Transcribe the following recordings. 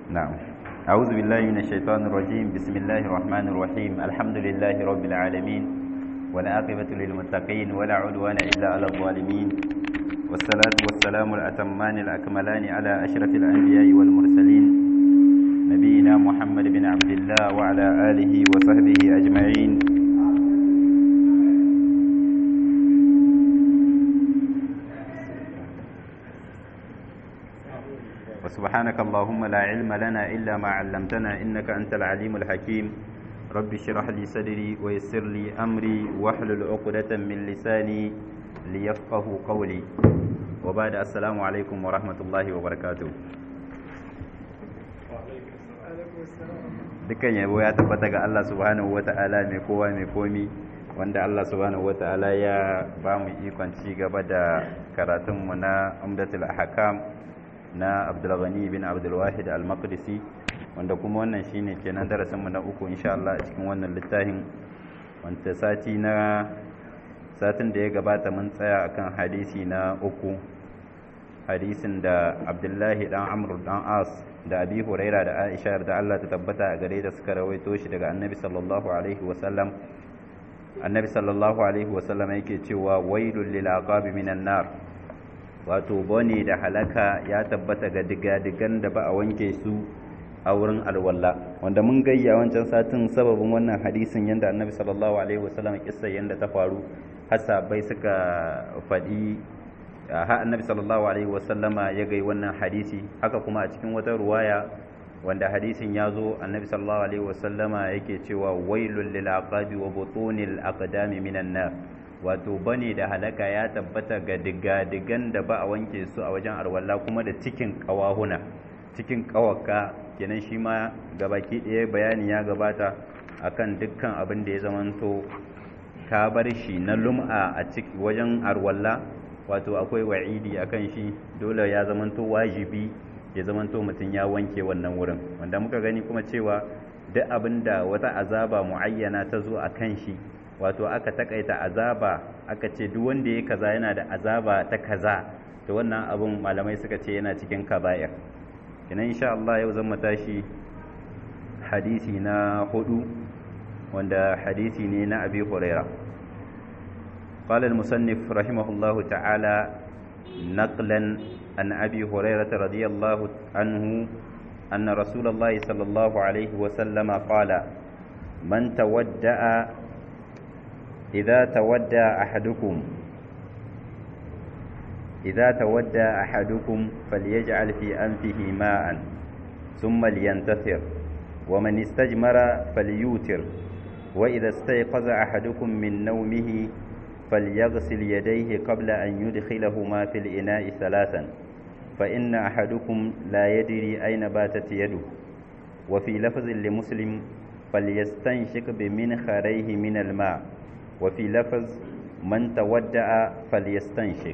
نعم أعوذ بالله من الشيطان الرجيم بسم الله الرحمن الرحيم الحمد لله رب العالمين والعاقبة للمتقين ولا عدوان إلا على الظالمين والصلاة والسلام الأتمان الأكملان على أشرف الأنبياء والمرسلين نبينا محمد بن عبد الله وعلى آله وصحبه أجمعين وسبحانك اللهم لا علم لنا إلا ما علمتنا إنك أنت العليم الحكيم رب اشرح لي صدري ويسر لي أمري واحلل عقدة من لساني ليفقه قولي وبعد السلام عليكم ورحمة الله وبركاته dukkan yabo ya tabbata ga Allah subhanahu wata'ala mai kowa mai komi wanda Allah subhanahu wata'ala ya ba mu ikon ci gaba da karatunmu na umdatul ahkam na abdulghani bin abdulwahid al-maqdisi wanda kuma wannan shine kenan darasinmu na uku insha Allah a cikin wannan littafin wanda sati na satin da ya gabata mun tsaya akan hadisi na uku hadisin da abdullahi dan amr dan as da abi huraira da aisha da Allah ta tabbata a gare da suka rawaito shi daga annabi sallallahu alaihi wasallam annabi sallallahu alaihi wasallam yake cewa wailul lil aqabi minan nar wato bane da halaka ya tabbata ga digadigan da ba a wanke su a wurin alwala wanda mun gayya wancan satin sababin wannan hadisin yanda annabi sallallahu alaihi wasallam kissa yanda ta faru hasabai suka faɗi ha annabi sallallahu alaihi wasallama ya gai wannan hadisi haka kuma a cikin wata ruwaya wanda hadisin ya zo annabi sallallahu alaihi wasallama yake cewa wailul lil aqabi wa butunil aqdami minan nar wato bane da halaka ya tabbata ga digadigan da ba a wanke su a wajen arwalla kuma da cikin kawahuna cikin kawaka kenan shi ma gabaki ɗaya bayani ya gabata akan dukkan abin da ya zamanto ka bar shi na lum'a a ciki wajen arwalla wato akwai wa'idi akan shi dole ya zamanto wajibi ya zamanto mutum ya wanke wannan wurin wanda muka gani kuma cewa duk abin da wata azaba muayyana ta zo a kan shi wato aka takaita azaba aka ce duk wanda ya kaza yana da azaba ta kaza to wannan abun malamai suka ce yana cikin kaba'ir ina insha Allah yau zan tashi hadisi na hudu wanda hadisi ne na Abi Huraira قال المصنف رحمه الله تعالى نقلا عن أبي هريرة رضي الله عنه أن رسول الله صلى الله عليه وسلم قال من تودأ إذا تودى أحدكم إذا تودى أحدكم فليجعل في أنفه ماء ثم لينتثر ومن استجمر فليوتر وإذا استيقظ أحدكم من نومه فليغسل يديه قبل أن يدخلهما في الإناء ثلاثا فإن أحدكم لا يدري أين باتت يده وفي لفظ لمسلم فليستنشق بمنخريه من الماء وفي لفظ من تودع فليستنشق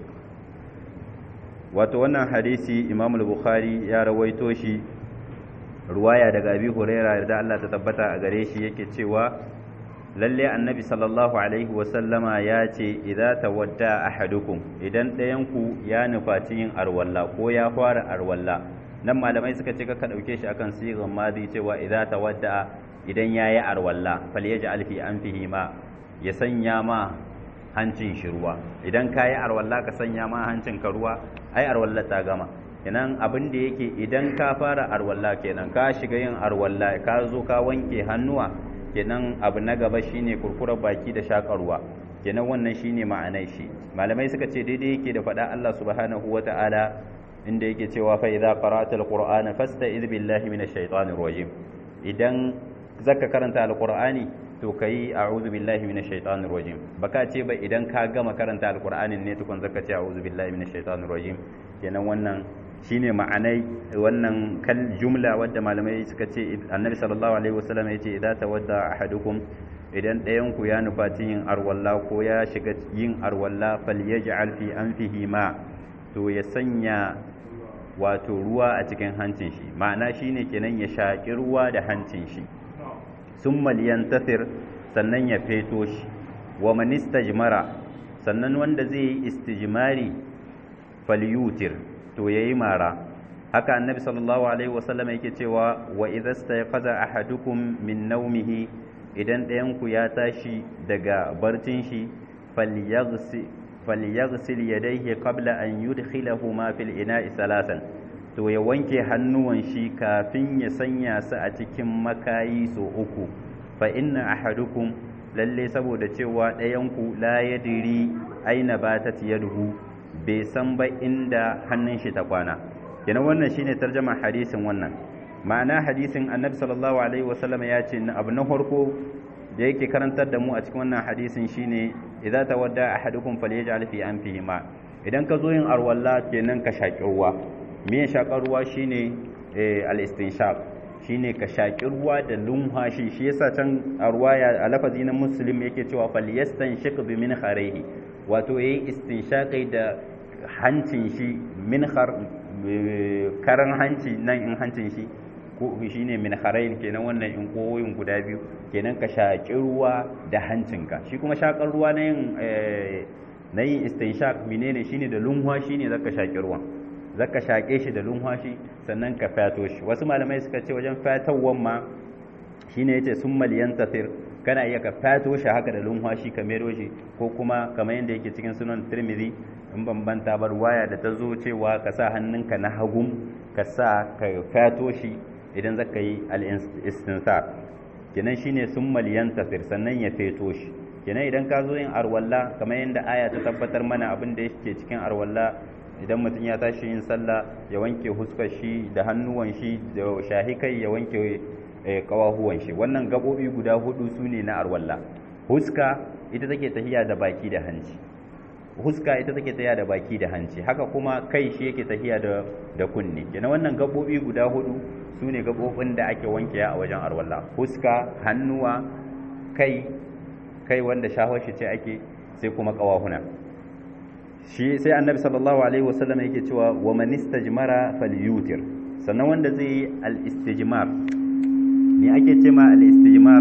wato wannan hadisi imam al-bukhari ya rawaito shi ruwaya daga abi huraira da Allah ta tabbata a gare shi yake cewa lalle annabi sallallahu alaihi wasallama ya ce idza tawadda ahadukum idan ɗayanku ya nufaci yin arwalla ko ya fara arwalla nan malamai suka ce ka ɗauke shi akan sigan madi cewa idza tawadda idan yayi arwalla falyaj'al fi anfihi ma ya sanya ma hancin shi ruwa idan ka yi arwalla ka sanya ma hancin ka ruwa ai arwalla ta gama kenan abin da yake idan ka fara arwalla kenan ka shiga yin arwalla ka zo ka wanke hannuwa kenan abu na gaba shine kurkurar baki da shaƙar ruwa kenan wannan shine ma'anar shi malamai suka ce daidai yake da faɗa Allah subhanahu wata'ala inda yake cewa fa idza qara'ta alqur'ana fasta'iz billahi minash shaitanir rajim idan zaka karanta alqur'ani to kai a'udhu billahi minash shaitanir rajim baka ce ba idan ka gama karanta alqur'anin ne tukun zaka ce a'udhu billahi minash shaitanir rajim kenan wannan shine ma'anai wannan kal jumla wadda malamai suka ce annabi sallallahu alaihi wasallam yace idza tawadda ahadukum idan ɗayan ku ya nufaci yin arwalla ko ya shiga yin arwalla falyaj'al fi anfihi ma to ya sanya wato ruwa a cikin hancin shi ma'ana shine kenan ya shaƙi ruwa da hancin shi summa liyantasir sannan ya feto shi wa man istajmara sannan wanda zai yi istijmari falyutir to yayi mara haka annabi sallallahu alaihi wasallam yake cewa wa idza stayqaza ahadukum min nawmihi idan ɗayan ku ya tashi daga barcin shi falyaghsi falyaghsil yadayhi qabla an yudkhilahuma fil ina'i salasan to ya wanke hannuwan shi kafin ya sanya su a cikin makayi so uku fa inna ahadukum lalle saboda cewa ɗayanku la yadiri aina batat yaduhu bai san ba inda hannun shi ta kwana kenan wannan shine tarjama hadisin wannan ma'ana hadisin annabi sallallahu alaihi wasallam ya ce abu na farko da yake karantar da mu a cikin wannan hadisin shine idza tawadda ahadukum falyaj'al fi anfihi ma idan ka zo yin arwalla kenan ka shaki ruwa me shakar ruwa shine al-istinshaq shine ka shaki ruwa da lumhashi shi yasa can a ruwaya a lafazi na muslim yake cewa falyastanshik bi min kharihi wato yayi istinshaqi da hancin shi min karan hanci nan in hancin shi ko shine min kharain kenan wannan in koyoyin guda biyu kenan ka shaki ruwa da hancinka shi kuma shakar ruwa na yin na yin istinshaq menene shine da lumha shine zaka shaki ruwan zaka shaƙe shi da lumhashi sannan ka fato shi wasu malamai suka ce wajen fatawan ma shine yace sun maliyan tafir kana iya ka fato shi haka da lumhashi ka mero shi ko kuma kamar yadda yake cikin sunan tirmidhi in bambanta bar waya da ta zo cewa ka sa hannunka na hagum ka sa ka fato shi idan zaka yi al-istinsar kenan shine sun maliyan tafir sannan ya feto shi kenan idan ka zo yin arwalla kamar yadda aya ta tabbatar mana abin da yake cikin arwalla idan mutum ya tashi yin sallah ya wanke huskar shi da hannuwan shi da shahi kai ya wanke kawahuwan shi wannan gabobi guda hudu su ne na arwalla huska ita take tahiya da baki da hanci huska ita take tahiya da baki da hanci haka kuma kai shi yake tahiya da da kunne kenan wannan gabobi guda hudu su ne gabobin da ake wanke a wajen arwalla huska hannuwa kai kai wanda shahwar shi ce ake sai kuma kawahuna shi sai annabi sallallahu alaihi wasallam yake cewa wa man istajmara falyutir sannan wanda zai yi al-istijmar ne ake ce ma al-istijmar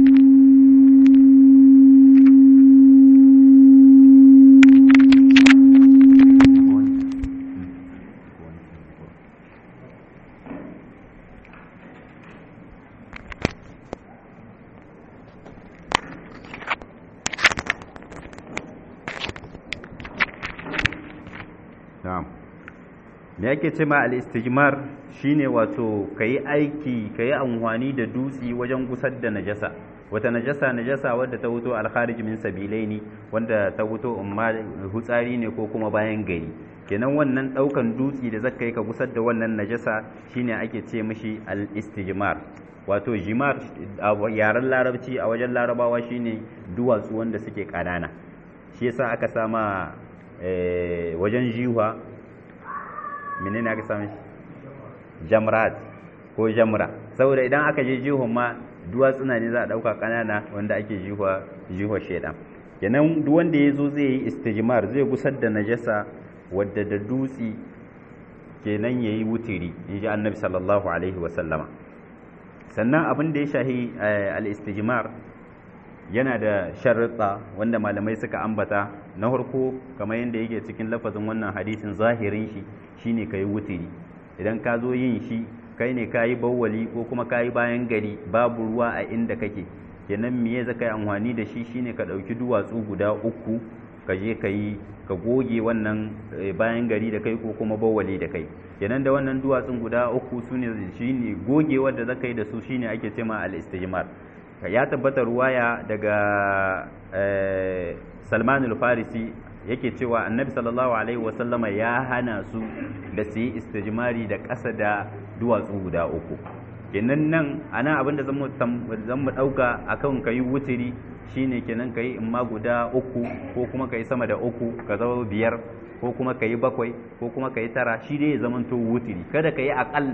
me yake ce ma al-istijmar shine wato kayi aiki kayi amfani da dutsi wajen gusar da najasa wata najasa najasa wadda ta wuto al-kharij min sabilaini wanda ta wuto umma hutsari ne ko kuma bayan gari kenan wannan daukan dutsi da zaka yi ka gusar da wannan najasa shine ake ce mishi al-istijmar wato jimar a yaren larabci a wajen larabawa shine duwatsu wanda suke kanana shi yasa aka sama wajen jiwa menene aka sami jamrat ko jamra saboda idan aka je jihon ma duwatsuna ne za a ɗauka ƙanana wanda ake jihwa jihwa shaidan kenan duk wanda ya zo zai yi istijmar zai gusar da najasa wadda da dutsi kenan ya yi wutiri in ji annabi sallallahu alaihi wasallama sannan abin da ya shahi al-istijmar yana da sharuɗa wanda malamai suka ambata na farko kamar yadda yake cikin lafazin wannan hadisin zahirin shi shine kai wutiri idan ka zo yin shi kai ne kayi bawwali ko kuma kayi bayan gari babu ruwa a inda kake kenan miye za ka yi amfani da shi shine ka ɗauki duwatsu guda uku ka je ka yi ka goge wannan bayan gari da kai ko kuma bawwali da kai kenan da wannan duwatsun guda uku su ne shine gogewar da za ka yi da su shine ake cema al-istijmar ya tabbata ruwaya daga salman al-farisi yake cewa annabi sallallahu alaihi wasallama ya hana su da su yi istijmari da ƙasa da duwatsu guda uku kenan nan ana abin da zan mu ɗauka a kan ka yi wutiri shine kenan ka yi imma guda uku ko kuma ka yi sama da uku ka zama biyar ko kuma ka yi bakwai ko kuma ka yi tara shi dai ya zamanto wutiri kada ka yi aƙal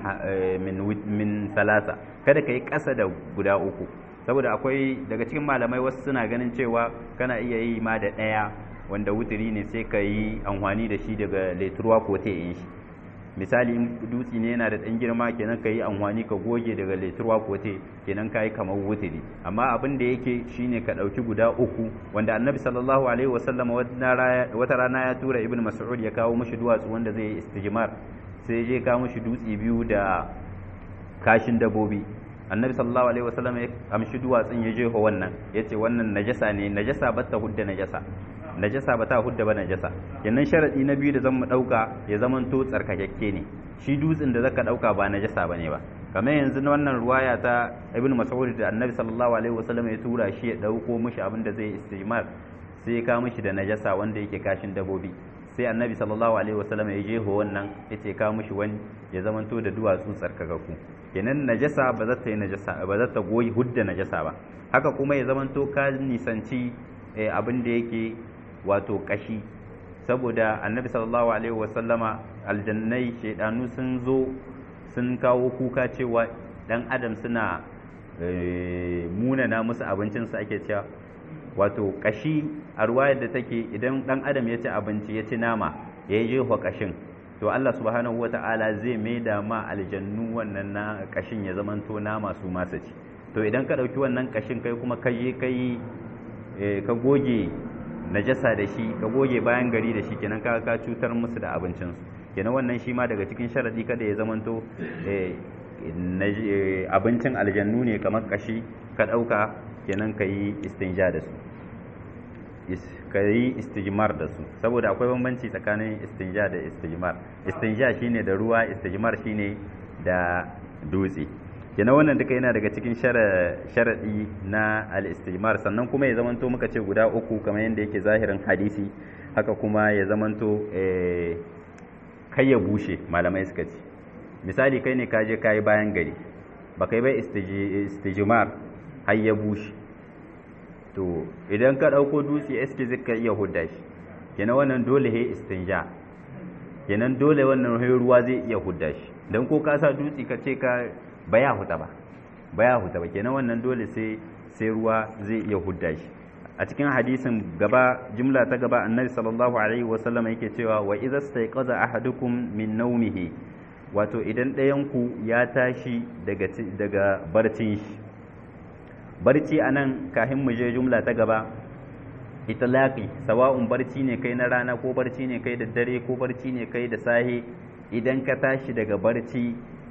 min salasa kada ka yi ƙasa da guda uku saboda akwai daga cikin malamai wasu suna ganin cewa kana iya yi ma da ɗaya wanda wutiri ne sai ka yi amfani da shi daga leturuwa ko ta yin shi misali in dutse ne yana da ɗan girma kenan ka yi amfani ka goge daga leturuwa ko te kenan ka yi kamar wutiri amma abin da yake shine ka ɗauki guda uku wanda annabi sallallahu alaihi wasallam wata rana ya tura ibn mas'ud ya kawo mashi duwatsu wanda zai yi istijmar sai je ka mushi dutse biyu da kashin dabobi annabi sallallahu alaihi wasallam ya amshi duwatsun ya jeho wannan yace wannan najasa ne najasa ba ta hudda najasa najasa ba ta hudda ba najasa yannan sharadi na biyu da zan mu dauka ya zaman to tsarkakakke ne shi dutsen da zaka dauka ba najasa bane ba kamar yanzu na wannan ruwaya ta ibn mas'ud da annabi sallallahu alaihi wasallam ya tura shi ya dauko mishi abin da zai istimar sai ya kawo mishi da najasa wanda yake kashin dabobi sai annabi sallallahu alaihi wasallam ya jeho wannan ya ce kawo mishi wani ya zamanto da duwatsu tsarkakaku kenan najasa ba za ta yi najasa ba za ta goyi hudda najasa ba haka kuma ya zamanto ka nisanci abin da yake wato kashi saboda annabi sallallahu alaihi wasallama aljannai shaidanu sun zo sun kawo kuka cewa dan adam suna munana musu abincinsu ake cewa wato kashi a ruwayar da take idan dan adam ya ci abinci ya ci nama ya yi jeho kashin to Allah subhanahu wata'ala zai maida ma aljannu wannan na kashin ya zamanto nama su masa ci to idan ka ɗauki wannan kashin kai kuma ka je kai ka goge najasa da shi ka goge bayan gari da shi kenan ka ka cutar musu da abincinsu kenan wannan shi ma daga cikin sharadi kada ya zamanto abincin aljannu ne kamar kashi ka ɗauka kenan ka yi istinja da su ka yi istijmar da su saboda akwai bambanci tsakanin istinja da istijmar istinja shine da ruwa istijmar shine da dutse kenan wannan duka yana daga cikin sharaɗi na al-istijmar sannan kuma ya zamanto muka ce guda uku kamar yadda yake zahirin hadisi haka kuma ya zamanto kai ya bushe malamai suka ce misali kai ne ka je ka yi bayan gari ba kai bai istijmar har ya bushe to idan ka ɗauko dutse eske zaka iya hudda shi kenan wannan dole he istinja kenan dole wannan he ruwa zai iya hudda shi dan ko ka sa dutse ka ce ka baya huta ba baya huta ba kenan wannan dole sai sai ruwa zai iya hudda shi a cikin hadisin gaba jumla ta gaba annabi sallallahu alaihi wasallam yake cewa wa idza stayqaza ahadukum min nawmihi wato idan ɗayan ku ya tashi daga daga barcin shi barci a nan kafin mu je jumla ta gaba itlaqi sawa'un barci ne kai na rana ko barci ne kai da dare ko barci ne kai da sahe idan ka tashi daga barci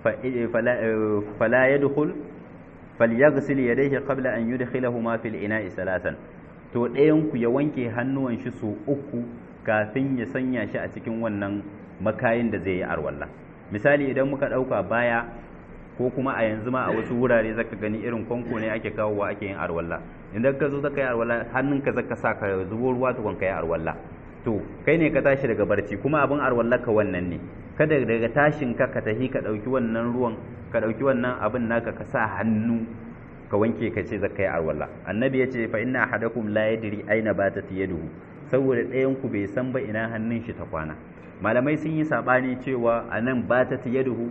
fala yadkhul falyaghsil yadayhi qabla an yudkhilahuma fil ina'i salatan to ɗayan ku ya wanke hannuwan shi so uku kafin ya sanya shi a cikin wannan makayin da zai yi arwalla misali idan muka ɗauka baya ko kuma a yanzu ma a wasu wurare zaka gani irin kwanko ne ake kawowa ake yin arwalla idan ka zo zaka yi arwalla hannunka zaka sa ka zubo ruwa tukun ka yi arwalla to kai ne ka tashi daga barci kuma abin arwalla ka wannan ne kada daga tashin ka ka tahi ka dauki wannan ruwan ka dauki wannan abin naka ka sa hannu ka wanke ka ce zaka yi arwalla annabi ya ce fa inna ahadakum la yadri aina batat yaduhu saboda ɗayan ku bai san ba ina hannun shi ta kwana malamai sun yi sabani cewa anan batat yaduhu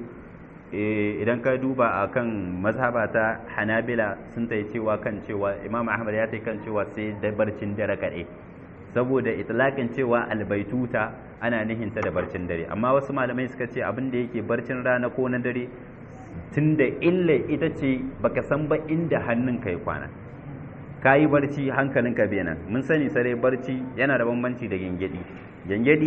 idan ka duba a kan mazhaba ta hanabila sun ta cewa kan cewa imam ahmad ya ta kan cewa sai da barcin dare kaɗai saboda itlaƙin cewa albaituta ana nihinta da barcin dare amma wasu malamai suka ce abin da yake barcin rana ko na dare tun da illa ita ce baka san ba inda hannunka ya kwana ka yi barci hankalinka benan mun sani sare barci yana da bambanci da gyangyaɗi gyangyaɗi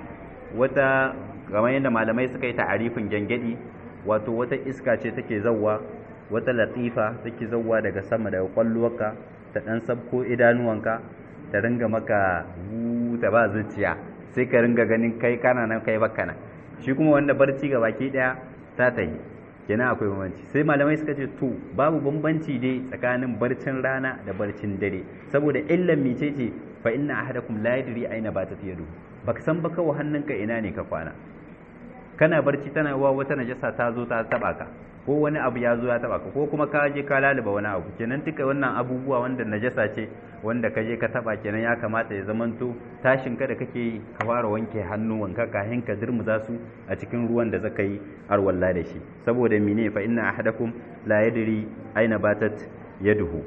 wata kamar yadda malamai suka yi ta'arifin gyangyaɗi wato wata iska ce take zawwa wata latifa take zawwa daga sama daga kwalluwarka ta dan sabko idanuwanka ta ringa maka ta ba zuciya sai ka ringa ganin kai kana nan kai baka nan shi kuma wanda barci ga baki daya ta tayi kenan akwai bambanci sai malamai suka ce to babu bambanci dai tsakanin barcin rana da barcin dare saboda illan mice ce fa inna ahadakum la yadri aina batat yadu baka san ba kawai hannunka ina ne ka kwana kana barci tana wa wata najasa ta zo ta taba ka ko wani abu ya zo ya taba ka ko kuma ka je ka laluba wani abu kenan duka wannan abubuwa wanda najasa ce wanda ka je ka taba kenan ya kamata ya zamanto tashin ka da kake yi ka fara wanke hannuwanka kafin ka dirmuza su a cikin ruwan da zaka yi arwalla da shi saboda mene fa inna ahadakum la yadri aina batat yaduhu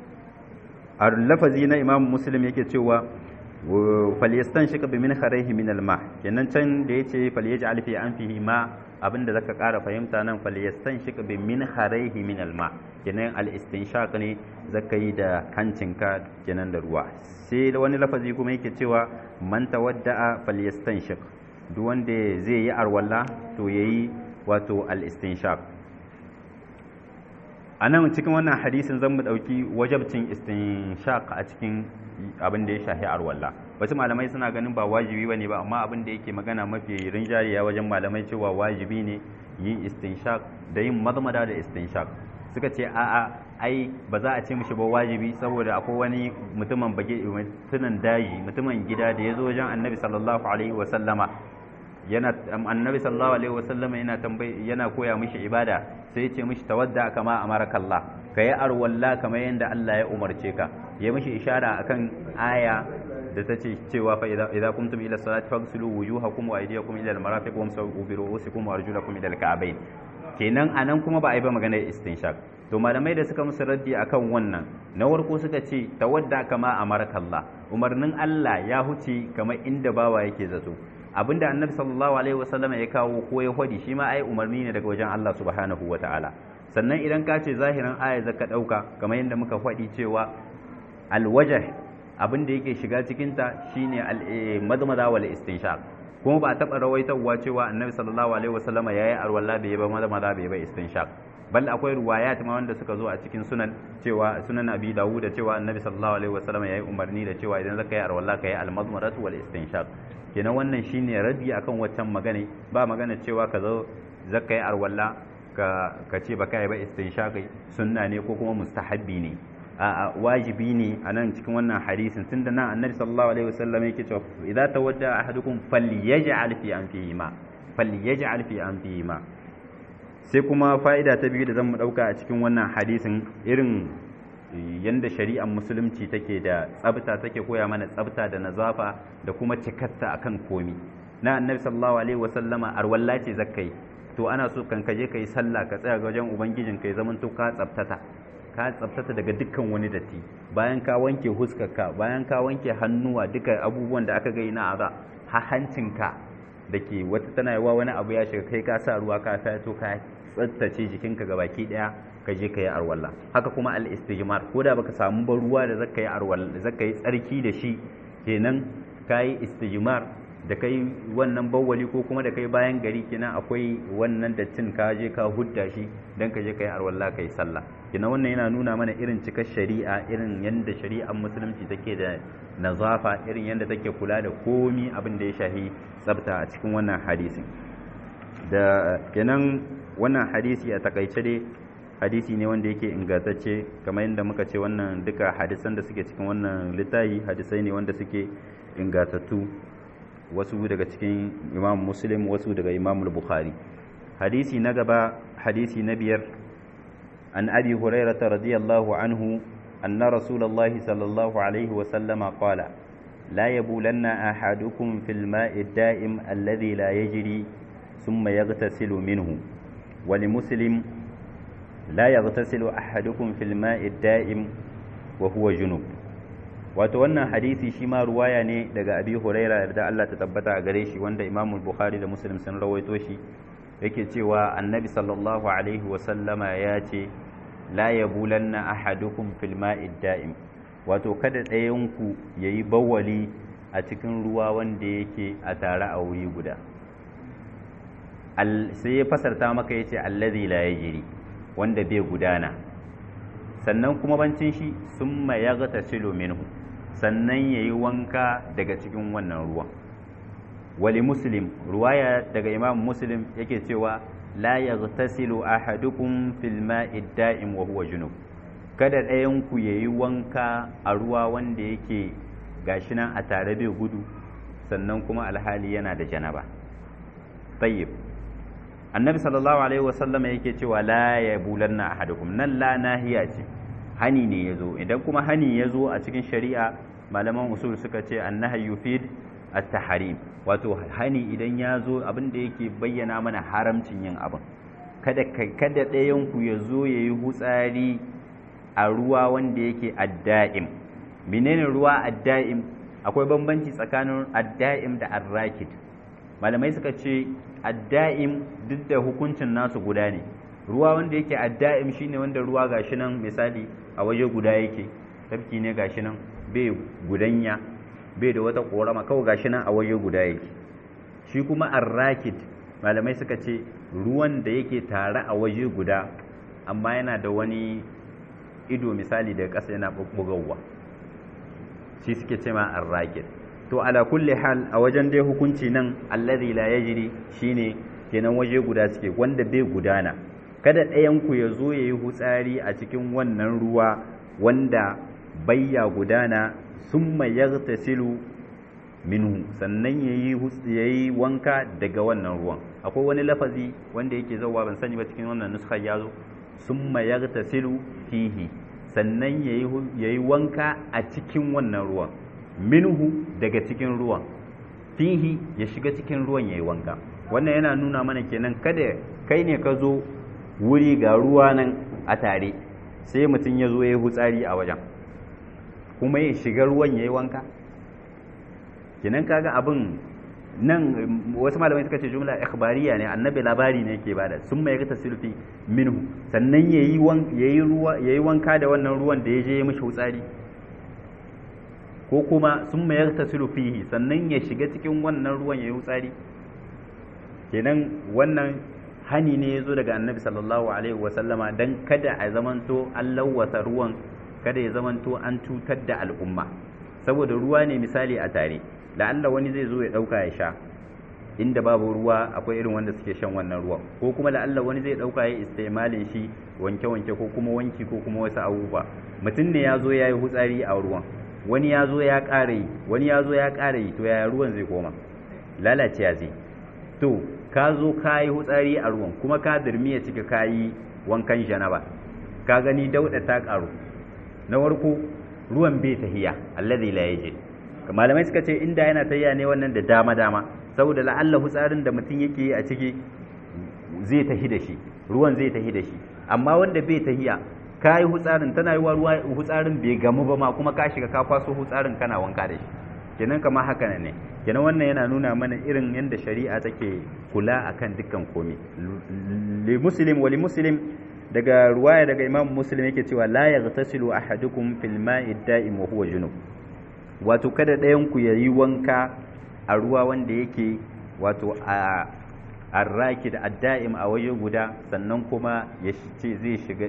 a lafazi na imam muslim yake cewa falyastanshika bi min kharayhi min alma kenan can da yace falyaj'al fi anfihi ma abinda zaka ƙara fahimta nan falyastanshika bi min kharayhi min alma kenan al-istinshaq ne zaka yi da hancinka kenan da ruwa sai wani lafazi kuma yake cewa man tawadda'a falyastanshik duk wanda zai yi arwalla to yayi wato al-istinshaq anan cikin wannan hadisin zan mu dauki wajabcin istinshaq a cikin abin da ya shafi arwalla wasu malamai suna ganin ba wajibi bane ba amma abin da yake magana mafi rinjariya wajen malamai cewa wajibi ne yin istinshaq da yin mazmada da istinshaq suka ce a'a ai ba za a ce mishi ba wajibi saboda akwai wani mutumin bage mutumin daji mutumin gida da ya zo wajen annabi sallallahu alaihi wa sallama yana annabi sallallahu alaihi wa sallama yana tambayi yana koya mishi ibada sai ya ce mishi tawadda kama amarakallah kayi arwalla kamar yadda Allah ya umarce ka ya mishi ishara akan aya da ta ce cewa fa idza kuntum ila salati faghsilu wujuhakum wa aydiyakum ila al-marafiq wamsahu bi ru'usikum wa arjulakum ila al-ka'bayn kenan anan kuma ba a yi ba maganar istinshaq to malamai da suka musu raddi akan wannan na warko suka ce tawadda kama amarakallah umarnin Allah ya huce kamar inda bawa yake zato abinda annabi sallallahu alaihi wasallam ya kawo ko ya hodi shi ma ai umarni ne daga wajen Allah subhanahu wataala sannan idan ka ce zahirin aya zaka dauka kamar yadda muka faɗi cewa alwajh abin da yake shiga cikinta shine al-madmada wal istinshaq kuma ba taɓa rawaitarwa cewa annabi sallallahu alaihi wasallama yayi arwalla bai ba madmada bai ba istinshaq bal akwai ruwayat ma wanda suka zo a cikin sunan cewa sunan abi dawud da cewa annabi sallallahu alaihi wasallama yayi umarni da cewa idan zaka yi arwalla ka yi al-madmadatu wal istinshaq kenan wannan shine radi akan waccan magana ba magana cewa ka zo zaka yi arwalla ka ka ce baka yi ba istinshaq sunna ne ko kuma mustahabbi ne a wajibi ne a nan cikin wannan hadisin tunda nan annabi sallallahu alaihi wasallam yake cewa idza tawadda ahadukum falyaj'al fi anfihi ma falyaj'al fi anfihi ma sai kuma fa'ida ta biyu da zan mu dauka a cikin wannan hadisin irin yanda shari'ar musulunci take da tsabta take koya mana tsabta da nazafa da kuma cikatta akan komi na annabi sallallahu alaihi wasallama arwalla ce zakkai to ana so kan kaje kai sallah ka tsaya ga wajen ubangijin kai zaman to ka tsabtata ka tsabtata daga dukkan wani datti bayan ka wanke huskarka bayan ka wanke hannuwa duka abubuwan da aka gai na aza ha hancinka da ke wata tana yawa wani abu ya shiga kai ka sa ruwa ka fito ka tsaftace jikinka ga baki daya ka je ka yi arwalla haka kuma al istijmar ko da baka samu ba ruwa da zaka yi arwalla zaka yi tsarki da shi kenan ka yi istijmar da kai wannan bawwali ko kuma da kai bayan gari kenan akwai wannan dattin ka je ka hudda shi dan ka je ka yi arwalla ka yi sallah kenan wannan yana nuna mana irin cikar shari'a irin yadda shari'ar musulunci take da nazafa irin yadda take kula da komi abin da ya shahi tsabta a cikin wannan hadisin da kenan wannan hadisi a takaice dai hadisi ne wanda yake ingantacce kamar yadda muka ce wannan duka hadisan da suke cikin wannan littafi hadisai ne wanda suke ingantattu wasu daga cikin imam muslim wasu daga imam bukhari hadisi na gaba hadisi na biyar عن أبي هريرة رضي الله عنه أن رسول الله صلى الله عليه وسلم قال لا يبولن أحدكم في الماء الدائم الذي لا يجري ثم يغتسل منه ولمسلم لا يغتسل أحدكم في الماء الدائم وهو جنوب wato wannan hadisi shi ma ruwaya ne daga abi huraira da Allah ta tabbata a gare shi wanda imamul bukhari da muslim sun rawaito shi yake cewa annabi sallallahu alaihi wasallama ya ce la yabulanna ahadukum fil ma'id da'im wato kada ɗayanku yayi bawali a cikin ruwa wanda yake a tare a wuri guda sai ya fasarta maka yace allazi la yajri wanda bai gudana sannan kuma bancin shi summa yaghtasilu minhu sannan yayi wanka daga cikin wannan ruwan wali muslim ruwaya daga imam muslim yake cewa la yaghtasilu ahadukum fil ma'i da'im wa huwa junub kada ɗayan ku yayi wanka a ruwa wanda yake gashi nan a tare bai gudu sannan kuma alhali yana da janaba tayyib annabi sallallahu alaihi wasallam yake cewa la yabulanna ahadukum nan la nahiya ce hani ne yazo idan kuma hani yazo a cikin shari'a malaman usul suka ce annahi yufid at-tahrim wato hani idan ya zo abin da yake bayyana mana haramcin yin abin kada kada ɗayan ku ya zo ya yi hutsari a ruwa wanda yake adda'im menene ruwa adda'im akwai bambanci tsakanin adda'im da arrakid malamai suka ce adda'im duk da hukuncin nasu guda ne ruwa wanda yake adda'im shine wanda ruwa gashi nan misali a waje guda yake tafki ne gashi nan bai gudanya bai da wata korama kawai gashi nan a waje guda yake shi kuma arrakid malamai suka ce ruwan da yake tare a waje guda amma yana da wani ido misali daga ƙasa yana bubbugawa shi suke ce ma arrakid to ala kulli hal a wajen dai hukunci nan allazi la yajri shine kenan waje guda suke wanda bai gudana kada ɗayan ku ya zo yayi hutsari a cikin wannan ruwa wanda bayya gudana summa yaghtasilu minhu sannan yayi yayi wanka daga wannan ruwan akwai wani lafazi wanda yake zauwa ban sani ba cikin wannan nuskar yazo summa yaghtasilu fihi sannan yayi yayi wanka a cikin wannan ruwan minhu daga cikin ruwan fihi ya shiga cikin ruwan yayi wanka wannan yana nuna mana kenan kada kai ne ka zo wuri ga ruwa nan a tare sai mutum ya zo ya yi hutsari a wajen kuma ya shiga ruwan ya yi wanka kenan kaga abin nan wasu malamai suka ce jumla ikhbariya ne annabi labari ne yake bada sun mai ta silfi minhu sannan yayi yayi ruwa yayi wanka da wannan ruwan da ya je ya mishi hutsari ko kuma sun mai ta silfihi sannan ya shiga cikin wannan ruwan yayi hutsari kenan wannan hani ne ya zo daga annabi sallallahu alaihi wasallama don kada a zamanto an lawwasa ruwan kada ya zamanto an cutar da al'umma saboda ruwa ne misali a tare la'alla wani zai zo ya ɗauka ya sha inda babu ruwa akwai irin wanda suke shan wannan ruwan ko kuma la'alla wani zai ɗauka ya istimalin shi wanke-wanke ko kuma wanki ko kuma wasu abubuwa mutum ne ya zo ya yi hutsari a ruwan wani ya zo ya ƙara yi wani ya zo ya ƙara yi to yaya ruwan zai koma lalace ya zai to ka zo ka yi hutsari a ruwan kuma ka dirmiya cika ka yi wankan janaba ka gani dauda ta karu na warko ruwan bai tahiya allazi la yaji malamai suka ce inda yana tahiya ne wannan da dama dama saboda la'alla hutsarin da mutum yake yi a ciki zai tahi da shi ruwan zai tahi da shi amma wanda bai tahiya ka yi hutsarin tana yi wa ruwa hutsarin bai gamu ba ma kuma ka shiga ka kwaso hutsarin kana wanka da shi kenan kamar haka ne kenan wannan yana nuna mana irin yadda shari'a take kula akan dukkan komai li muslim wa li muslim daga ruwaya daga imam muslim yake cewa la yaghtasilu ahadukum fil ma'i da'im wa huwa junub wato kada ɗayan ku yayi wanka a ruwa wanda yake wato a arraki da adda'im a waje guda sannan kuma ya ce zai shiga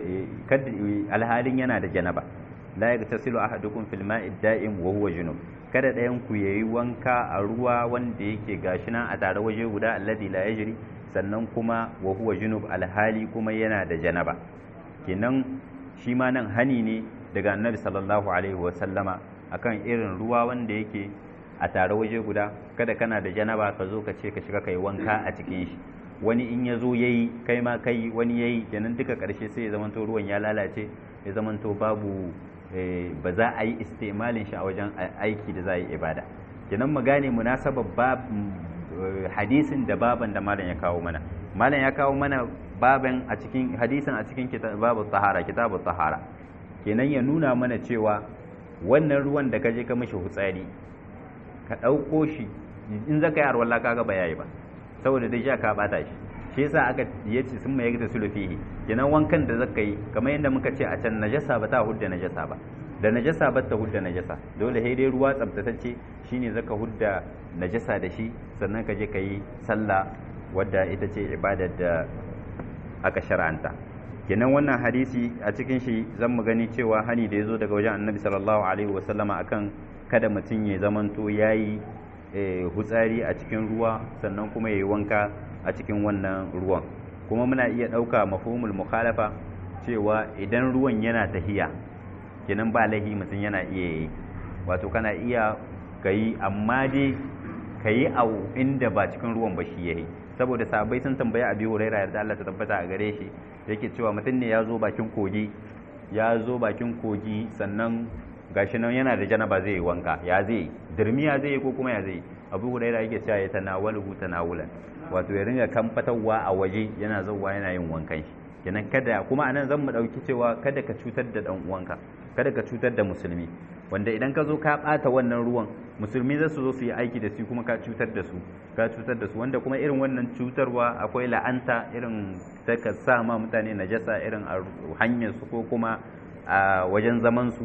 alhalin yana da janaba la yaghtasilu ahadukum fil ma'i da'im wa huwa junub kada ɗayan ku yayi wanka a ruwa wanda yake gashi nan a tare waje guda alladhi la yajri sannan kuma wa huwa junub alhali kuma yana da janaba kenan shi ma nan hani ne daga annabi sallallahu alaihi wa sallama akan irin ruwa wanda yake a tare waje guda kada kana da janaba ka zo ka ce ka shiga kai wanka a cikin shi wani in ya zo yayi kai ma kai wani yayi kenan duka karshe sai ya zamanto ruwan ya lalace ya zamanto babu ba za a yi istimalin shi a wajen aiki da za a yi ibada kenan mu gane munasabar hadisin da baban da malam ya kawo mana malam ya kawo mana baban a cikin hadisin a cikin babu tahara kitabu tahara kenan ya nuna mana cewa wannan ruwan da ka je ka mishi hutsari ka ɗauko shi in zaka yi arwalla kaga ba yayi ba saboda dai sha ka bata shi shi yasa aka yace sun mai da sulufihi kenan wankan da zaka yi kamar yadda muka ce a can najasa ba ta hudda najasa ba da najasa ba ta hudda najasa dole sai dai ruwa tsabtatacce shine zaka hudda najasa da shi sannan ka je ka yi sallah wadda ita ce ibadar da aka shar'anta kenan wannan hadisi a cikin shi zan mu gani cewa hani da ya zo daga wajen annabi sallallahu alaihi wasallama akan kada mutum ya zamanto ya yi hutsari a cikin ruwa sannan kuma ya yi wanka a cikin wannan ruwan kuma muna iya ɗauka mafhumul mukhalafa cewa idan ruwan yana tahiya kenan ba lahi mutum yana iya yi wato kana iya ka yi amma dai ka yi a inda ba cikin ruwan ba shi yayi saboda sabai sun tambaya abi huraira yarda Allah ta tabbata a gare shi yake cewa mutum ne ya zo bakin kogi ya zo bakin kogi sannan gashi nan yana da janaba zai yi wanka ya zai dirmiya zai yi ko kuma ya zai abu huraira yake cewa ya tanawalu tanawulan wato ya ringa kamfatarwa a waje yana zauwa yana yin wankan shi kenan kada kuma anan zan mu dauki cewa kada ka cutar da dan uwanka kada ka cutar da musulmi wanda idan ka zo ka bata wannan ruwan musulmi za su zo su yi aiki da su kuma ka cutar da su ka cutar da su wanda kuma irin wannan cutarwa akwai la'anta irin ta ka sa ma mutane najasa irin a hanyar su ko kuma a wajen zaman su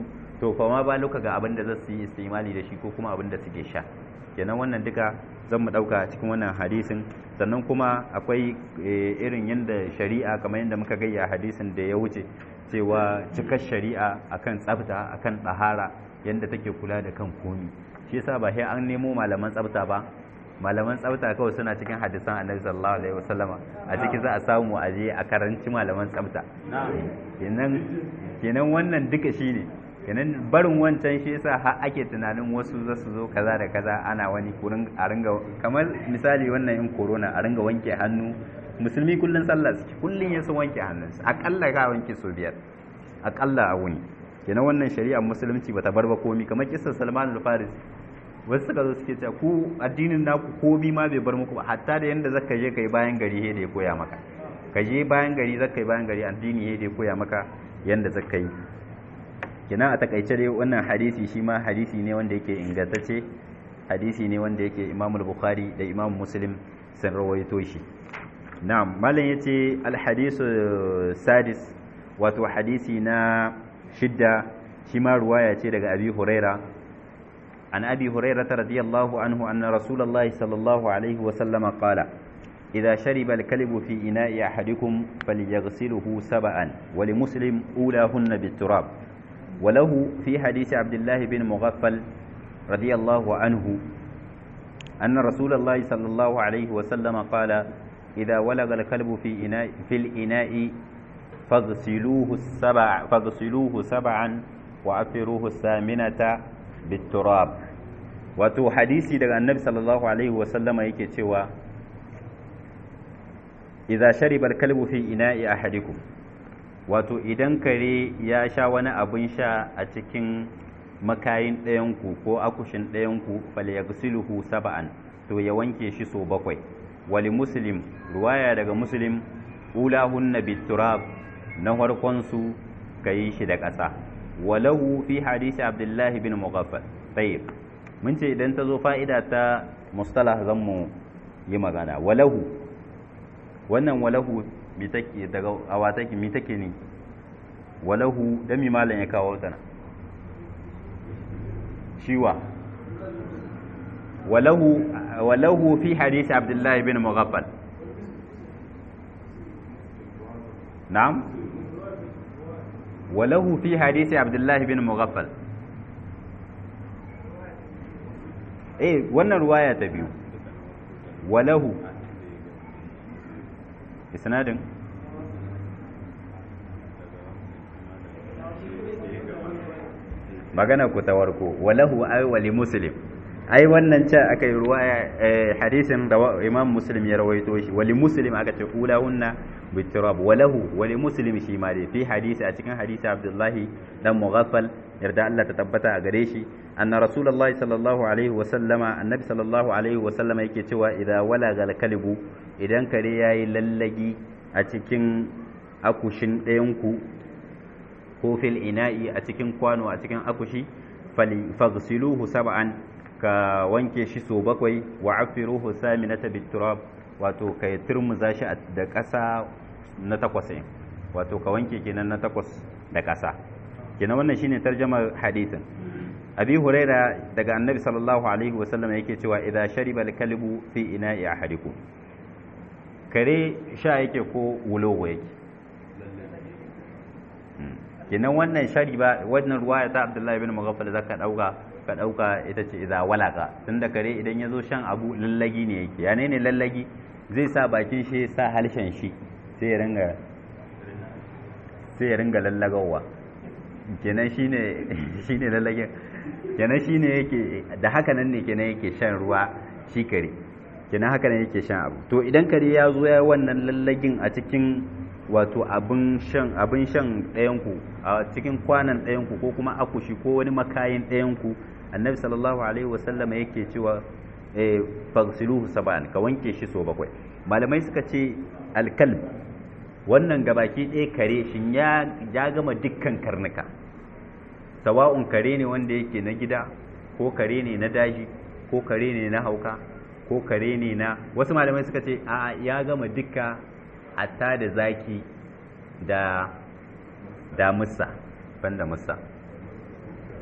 to fa ma ba luka ga abin da za su yi istimali da shi ko kuma abin da suke sha kenan wannan duka zan mu dauka cikin wannan hadisin sannan kuma akwai irin yadda shari'a kamar yadda muka gayya hadisin da ya wuce cewa cikar shari'a akan tsafta akan tsahara yadda take kula da kan komi shi yasa ba sai an nemo malaman tsafta ba malaman tsafta kawai suna cikin hadisan annabi sallallahu alaihi wasallama a ciki za a samu a je a karanci malaman tsafta kenan kenan wannan duka shine kenan barin wancan shi yasa har ake tunanin wasu za su zo kaza da kaza ana wani kurin a ringa kamar misali wannan in corona a ringa wanke hannu musulmi kullun sallah suke kullun ya su wanke hannunsu akalla ka wanke so biyar akalla a wuni kenan wannan shari'ar musulunci bata bar ba komi kamar kissar Salman al-Farisi wasu suka zo suke cewa ku addinin naku komi ma bai bar muku ba hatta da yanda zaka je kai bayan gari he da ya koya maka ka je bayan gari zaka yi bayan gari addini he da ya koya maka yanda zaka yi kenan a takaice dai wannan hadisi shi ma hadisi ne wanda yake ingantacce hadisi ne wanda yake Imam Bukhari da Imam Muslim sun rawaito shi na'am malam yace al-hadisu sadis wato hadisi na shidda shi ma ruwaya ce daga Abi Huraira عن أبي هريرة رضي الله عنه أن رسول الله صلى الله عليه وسلم قال إذا شرب الكلب في إناء أحدكم فليغسله سبعا ولمسلم أولاهن بالتراب وله في حديث عبد الله بن مغفل رضي الله عنه أن رسول الله صلى الله عليه وسلم قال إذا ولغ الكلب في إناء في الإناء فاغسلوه السبع فاغسلوه سبعا وأطروه الثامنة bitturab wato hadisi daga annabi sallallahu alaihi wasallama yake cewa idza shariba al-kalbu fi ina'i ahadikum wato idan kare ya sha wani abin sha a cikin makayin ɗayanku ko akushin ɗayanku falyaghsiluhu sab'an to ya wanke shi so bakwai wali muslim ruwaya daga muslim ulahunna bitturab na farkon su kayi shi da ƙasa walahu fi hadisi abdullahi bin mughaffal tayyib mun ce idan ta zo fa'ida ta mustalah zan mu yi magana walahu wannan walahu mi take daga awa take mi take ne walahu dan mi malam ya kawo tana shiwa walahu walahu fi hadisi abdullahi bin mughaffal na'am وله في حديث عبد الله بن مغفل eh wannan ruwaya ta biyu walahu isnadin magana ku ta warko walahu ay wali muslim ai wannan ce aka yi ruwaya hadisin da imam muslim ya rawaito shi wali muslim aka ce ulahunna bitirab walahu wali muslim shi ma dai fi hadisi a cikin hadisi abdullahi dan mughaffal yarda Allah ta tabbata a gare shi anna rasulullahi sallallahu alaihi wa sallama annabi sallallahu alaihi wa sallama yake cewa idza walaga kalbu idan kare yayi lallagi a cikin akushin ɗayan ku ko fil ina'i a cikin kwano a cikin akushi faghsiluhu sab'an ka wanke shi so bakwai wa afiruhu saminata biturab wato ka turmuza shi da ƙasa na takwas wato ka wanke kenan na takwas da ƙasa kenan wannan shine tarjamar hadisin abi huraira daga annabi sallallahu alaihi wasallam yake cewa idza shariba al-kalbu fi ina'i ahadikum kare sha yake ko wulogo yake kenan wannan shariba wannan ruwaya ta abdullahi bin mughaffal zaka dauka ka dauka ita ce idza walaka tunda kare idan yazo shan abu lallagi ne yake ya ne lallagi zai sa bakin shi sa halshen shi sai ya ringa sai ya ringa lallagawa kenan shine shine lallagin kenan shine yake da haka nan ne kenan yake shan ruwa shi kare kenan haka nan yake shan abu to idan kare ya zo ya wannan lallagin a cikin wato abin shan abin shan ɗayanku a cikin kwanan ɗayanku ko kuma akushi ko wani makayin ɗayanku annabi sallallahu alaihi wasallam yake cewa fagsiluhu sab'an ka wanke shi so bakwai malamai suka ce alkalb wannan gabaki ɗaya kare shin ya ya gama dukkan karnuka sawa'un kare ne wanda yake na gida ko kare ne na daji ko kare ne na hauka ko kare ne na wasu malamai suka ce a ya gama dukka hatta da zaki da da musa banda musa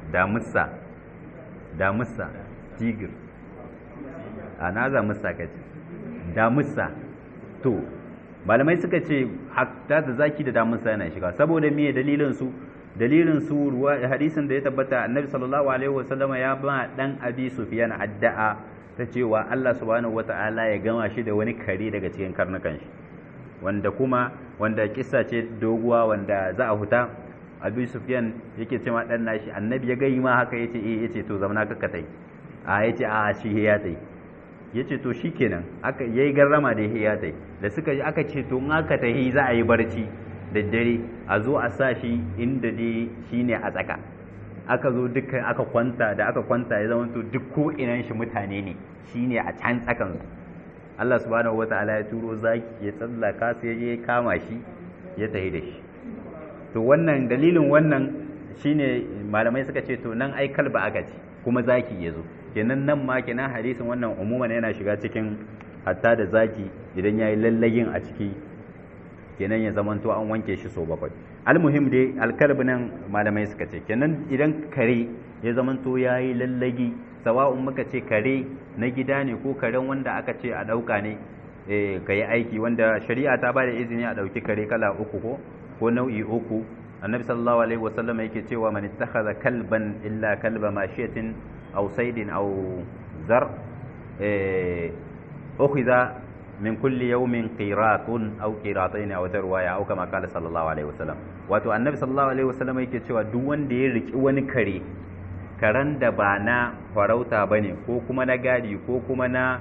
damusa damusa tigir a na za musa ka ce damusa to malamai suka ce hatta da zaki da damusa yana shiga saboda me dalilin su dalilin su ruwa hadisin da ya tabbata annabi sallallahu alaihi wasallama ya ba dan abi sufyan addu'a ta cewa Allah subhanahu wata'ala ya gama shi da wani kare daga cikin karnukan shi wanda kuma wanda kissa ce doguwa wanda za a huta abu sufyan yake cewa dan nashi annabi ya gai ma haka yace eh yace to zamana kakka tai a yace a shi ya tai yace to shikenan aka yayi garrama da ya tai da suka ji aka ce to in aka tahi za a yi barci da dare a zo a sa shi inda dai shine a tsaka aka zo dukkan aka kwanta da aka kwanta ya zama to duk ko inan shi mutane ne shine a can tsakan su Allah subhanahu wataala ya turo zaki ya tsallaka sai ya kama shi ya tahi da shi to wannan dalilin wannan shine malamai suka ce to nan ai kalba aka ce kuma zaki ya zo kenan nan ma kenan hadisin wannan umuman yana shiga cikin hatta da zaki idan yayi lallagin a ciki kenan ya zamanto an wanke shi so bakwai almuhim dai alkalbi nan malamai suka ce kenan idan kare ya zamanto yayi lallagi sawa'un muka ce kare na gida ne ko karen wanda aka ce a ɗauka ne ka yi aiki wanda shari'a ta ba da izini a ɗauki kare kala uku ko ko nau'i uku annabi sallallahu alaihi wasallam yake cewa man ittakhadha kalban illa kalba mashiyatin aw saydin aw zar eh ukhidha min kulli yawmin qiratun aw qiratayn aw tarwaya aw kama qala sallallahu alaihi wasallam wato annabi sallallahu alaihi wasallam yake cewa duk wanda ya riki wani kare karen da ba na farauta bane ko kuma na gadi ko kuma na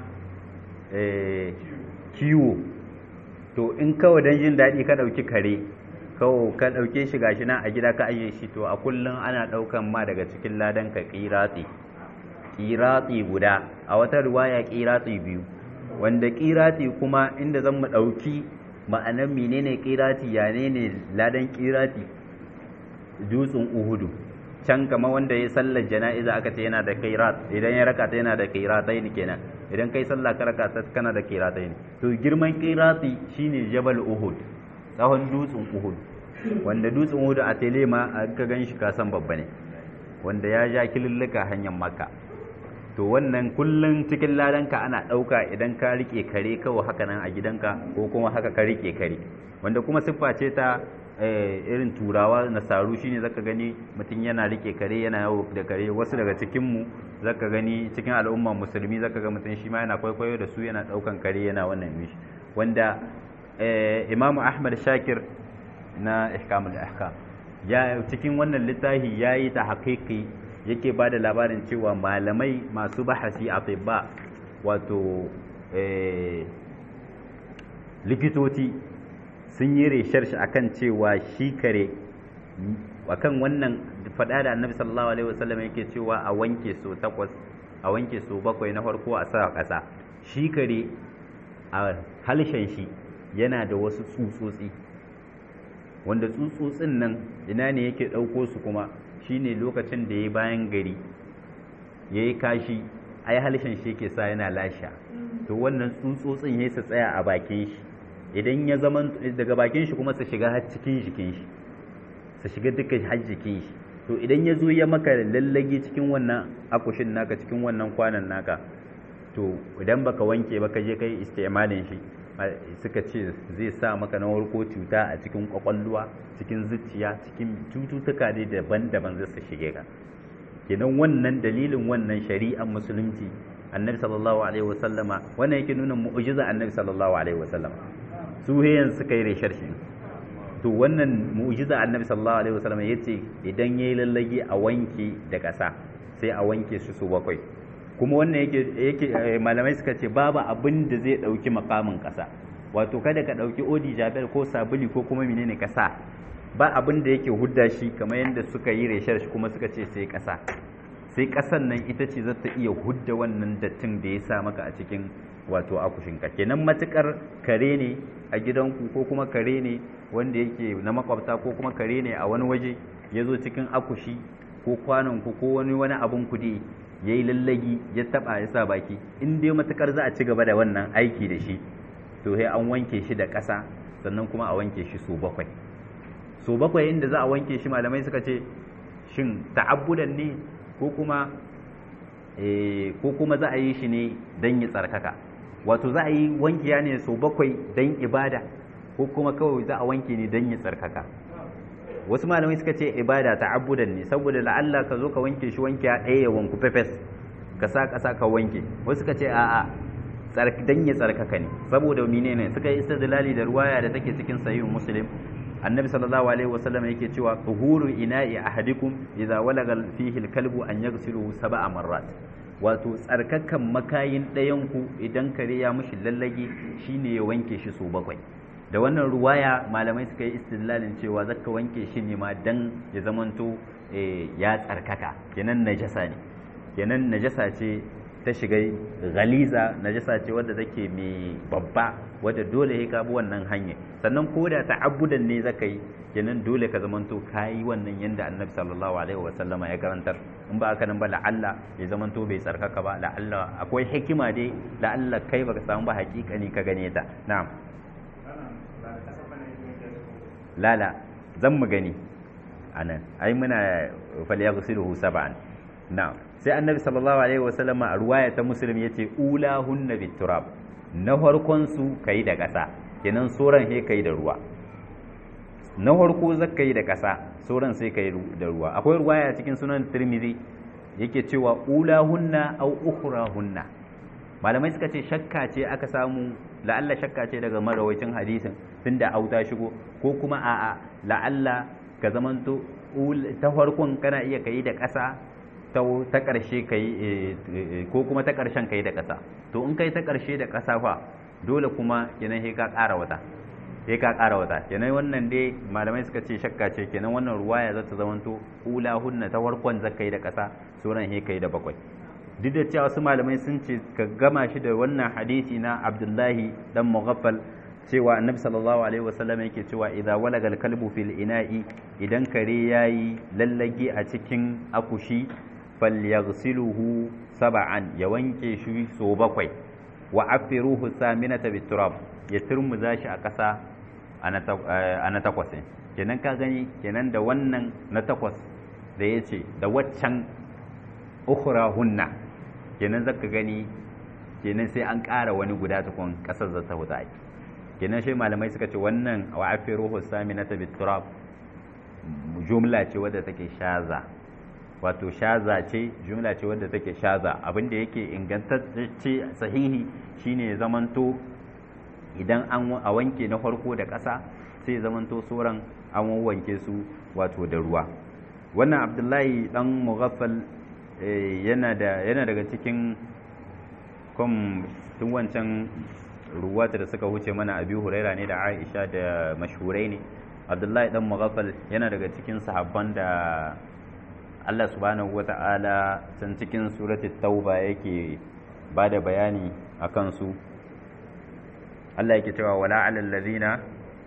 kiwo to in kawai don jin daɗi ka ɗauki kare kawo ka ɗauke shi gashi nan a gida ka ajiye shi to a kullum ana ɗaukan ma daga cikin ladan ka ƙiratsi ƙiratsi guda a wata riwaya ƙiratsi biyu wanda ƙiratsi kuma inda zan mu ɗauki ma'anar menene ƙiratsi ya ne ladan ƙiratsi dutsen uhudu can kama wanda ya sallar jana'iza aka ce yana da kairat idan ya raka ta yana da kairatai ne kenan idan kai sallah ka raka ta kana da kairatai ne to girman kairati shine jabal uhud tsawon dutsen uhud wanda dutsen uhud a tele ma ka gan shi ka san babba ne wanda ya ja kilillika hanyar makka to wannan kullun cikin ladanka ana ɗauka idan ka rike kare kawai haka nan a gidanka ko kuma haka ka rike kare wanda kuma siffa ce ta irin turawa nasaru shine zaka gani mutum yana rike kare yana yawo da kare wasu daga cikinmu zaka gani cikin al'umma musulmi zaka ga mutum shi ma yana kwaikwayo da su yana ɗaukan kare yana wannan mishi wanda imamu ahmad shakir na ihkamul ahkam ya cikin wannan littafi ya yi ta haƙiƙi yake ba da labarin cewa malamai masu bahasi a tibba wato likitoci sun yi resharshi akan cewa shi kare akan wannan faɗa da annabi sallallahu alaihi wasallam yake cewa a wanke so takwas a wanke so bakwai na farko a sa ƙasa shi kare a halshen shi yana da wasu tsutsotsi wanda tsutsotsin nan ina ne yake ɗauko su kuma shine lokacin da ya bayan gari ya yi kashi ai halshen shi yake sa yana lasha to wannan tsutsotsin ya su tsaya a bakin shi idan ya zama daga bakin shi kuma su shiga har cikin jikin shi su shiga duka har jikin shi to idan ya zo ya maka lallage cikin wannan akushin naka cikin wannan kwanan naka to idan baka wanke baka je kai istimalin shi suka ce zai sa maka na warko cuta a cikin kwakwalwa cikin zuciya cikin cututtuka ne daban-daban zai su shige ka kenan wannan dalilin wannan shari'ar musulunci annabi sallallahu alaihi wasallama wannan yake nuna mu'jiza annabi sallallahu alaihi wasallama su heyan suka yi reshar shi to wannan mu'jiza annabi sallallahu alaihi wasallama yace idan yayi lallage a wanke da ƙasa sai a wanke su su bakwai kuma wannan yake yake malamai suka ce babu abin da zai dauki makamin ƙasa wato kada ka dauki odi jabel ko sabuli ko kuma menene ƙasa ba abin da yake hudda shi kamar yadda suka yi reshar shi kuma suka ce sai ƙasa sai ƙasan nan ita ce za ta iya hudda wannan dattin da ya sa maka a cikin wato akushinka kenan matukar kare ne a gidanku ko kuma kare ne wanda yake na makwabta ko kuma kare ne a wani waje ya zo cikin akushi ko kwanonku ko wani wani abun kudi ya yi lallagi ya taba ya sa baki in dai matukar za a ci gaba da wannan aiki da shi to sai an wanke shi da ƙasa sannan kuma a wanke shi so bakwai so bakwai inda za a wanke shi malamai suka ce shin ta'abbudan ne ko kuma ko kuma za a yi shi ne don yi tsarkaka wato za a yi wankiya ne sau bakwai don ibada ko kuma kawai za a wanke ne don yi tsarkaka wasu malamai suka ce ibada ta'abbudan ne saboda la'alla ka zo ka wanke shi wankiya ɗaya ya wanku fefes ka sa ƙasa ka wanke wasu suka ce a'a dan ya tsarkaka ne saboda menene suka yi istidlali da ruwaya da take cikin sahihul muslim annabi sallallahu alaihi wasallam yake cewa tuhuru ina'i ahadikum idza walaga fihi alkalbu an yaghsiluhu sab'a marrat wato tsarkakan makayin ɗayan ku idan kare ya mushi lallage shine ya wanke shi so bakwai da wannan ruwaya malamai suka yi istidlalin cewa zaka wanke shi ne ma dan ya zamanto ya tsarkaka kenan najasa ne kenan najasa ce ta shiga galiza najasa ce wadda take mai babba wadda dole ya ka bi wannan hanya sannan ko da ta'abbudan ne zaka yi kenan dole ka zamanto kayi wannan yanda annabi sallallahu alaihi wa sallama ya karantar in ba haka nan ba la'alla ya zamanto bai tsarkaka ba la'alla akwai hikima dai la'alla kai baka samu ba hakikani ka gane ta na'am lala zan mu gani anan ai muna falyaghsiluhu sab'an na'am sai annabi sallallahu alaihi wasallam a ruwaya ta muslim yace ulahunna biturab na farkon su kai da ƙasa kenan soran he kai da ruwa na farko zaka yi da ƙasa soran sai kai da ruwa akwai ruwaya cikin sunan tirmidhi yake cewa ulahunna aw ukhrahunna malamai suka ce shakka ce aka samu la'alla shakka ce daga marawaitin hadisin tunda auta shigo ko kuma a'a la'alla ka zamanto ta farkon kana iya kai da ƙasa ta ƙarshe ka yi ko kuma ta ƙarshen ka yi da ƙasa to in kai ta ƙarshe da ƙasa fa dole kuma kenan sai ka ƙara wata sai ka ƙara wata kenan wannan dai malamai suka ce shakka ce kenan wannan ruwaya za ta zamanto ula hunna ta farkon zaka yi da ƙasa sauran sai ka yi da bakwai duk da cewa wasu malamai sun ce ka gama shi da wannan hadisi na abdullahi dan mughaffal cewa annabi sallallahu alaihi wasallam yake cewa idza walagal kalbu fil ina'i idan kare yayi lallage a cikin akushi falyaghsiluhu sab'an ya wanke shi so bakwai wa afiruhu saminata biturab ya turmuza shi a ƙasa a na takwas kenan ka gani kenan da wannan na takwas da ya ce da waccan ukhra hunna kenan zaka gani kenan sai an ƙara wani guda tukun ƙasar za ta huta kenan shi malamai suka ce wannan wa afiruhu saminata biturab jumla ce wadda take shaza wato shaza ce jumla ce wadda take shaza abinda yake ingantacce sahihi shine zamanto idan an a wanke na farko da ƙasa sai zamanto sauran an wanke su wato da ruwa wannan abdullahi dan mughaffal yana da yana daga cikin kom tun wancan ruwata da suka huce mana abi huraira ne da aisha da mashhurai ne abdullahi dan mughaffal yana daga cikin sahabban da Allah subhanahu wa ta'ala can cikin suratul tauba yake ba da bayani a kansu Allah yake cewa wala alal ladina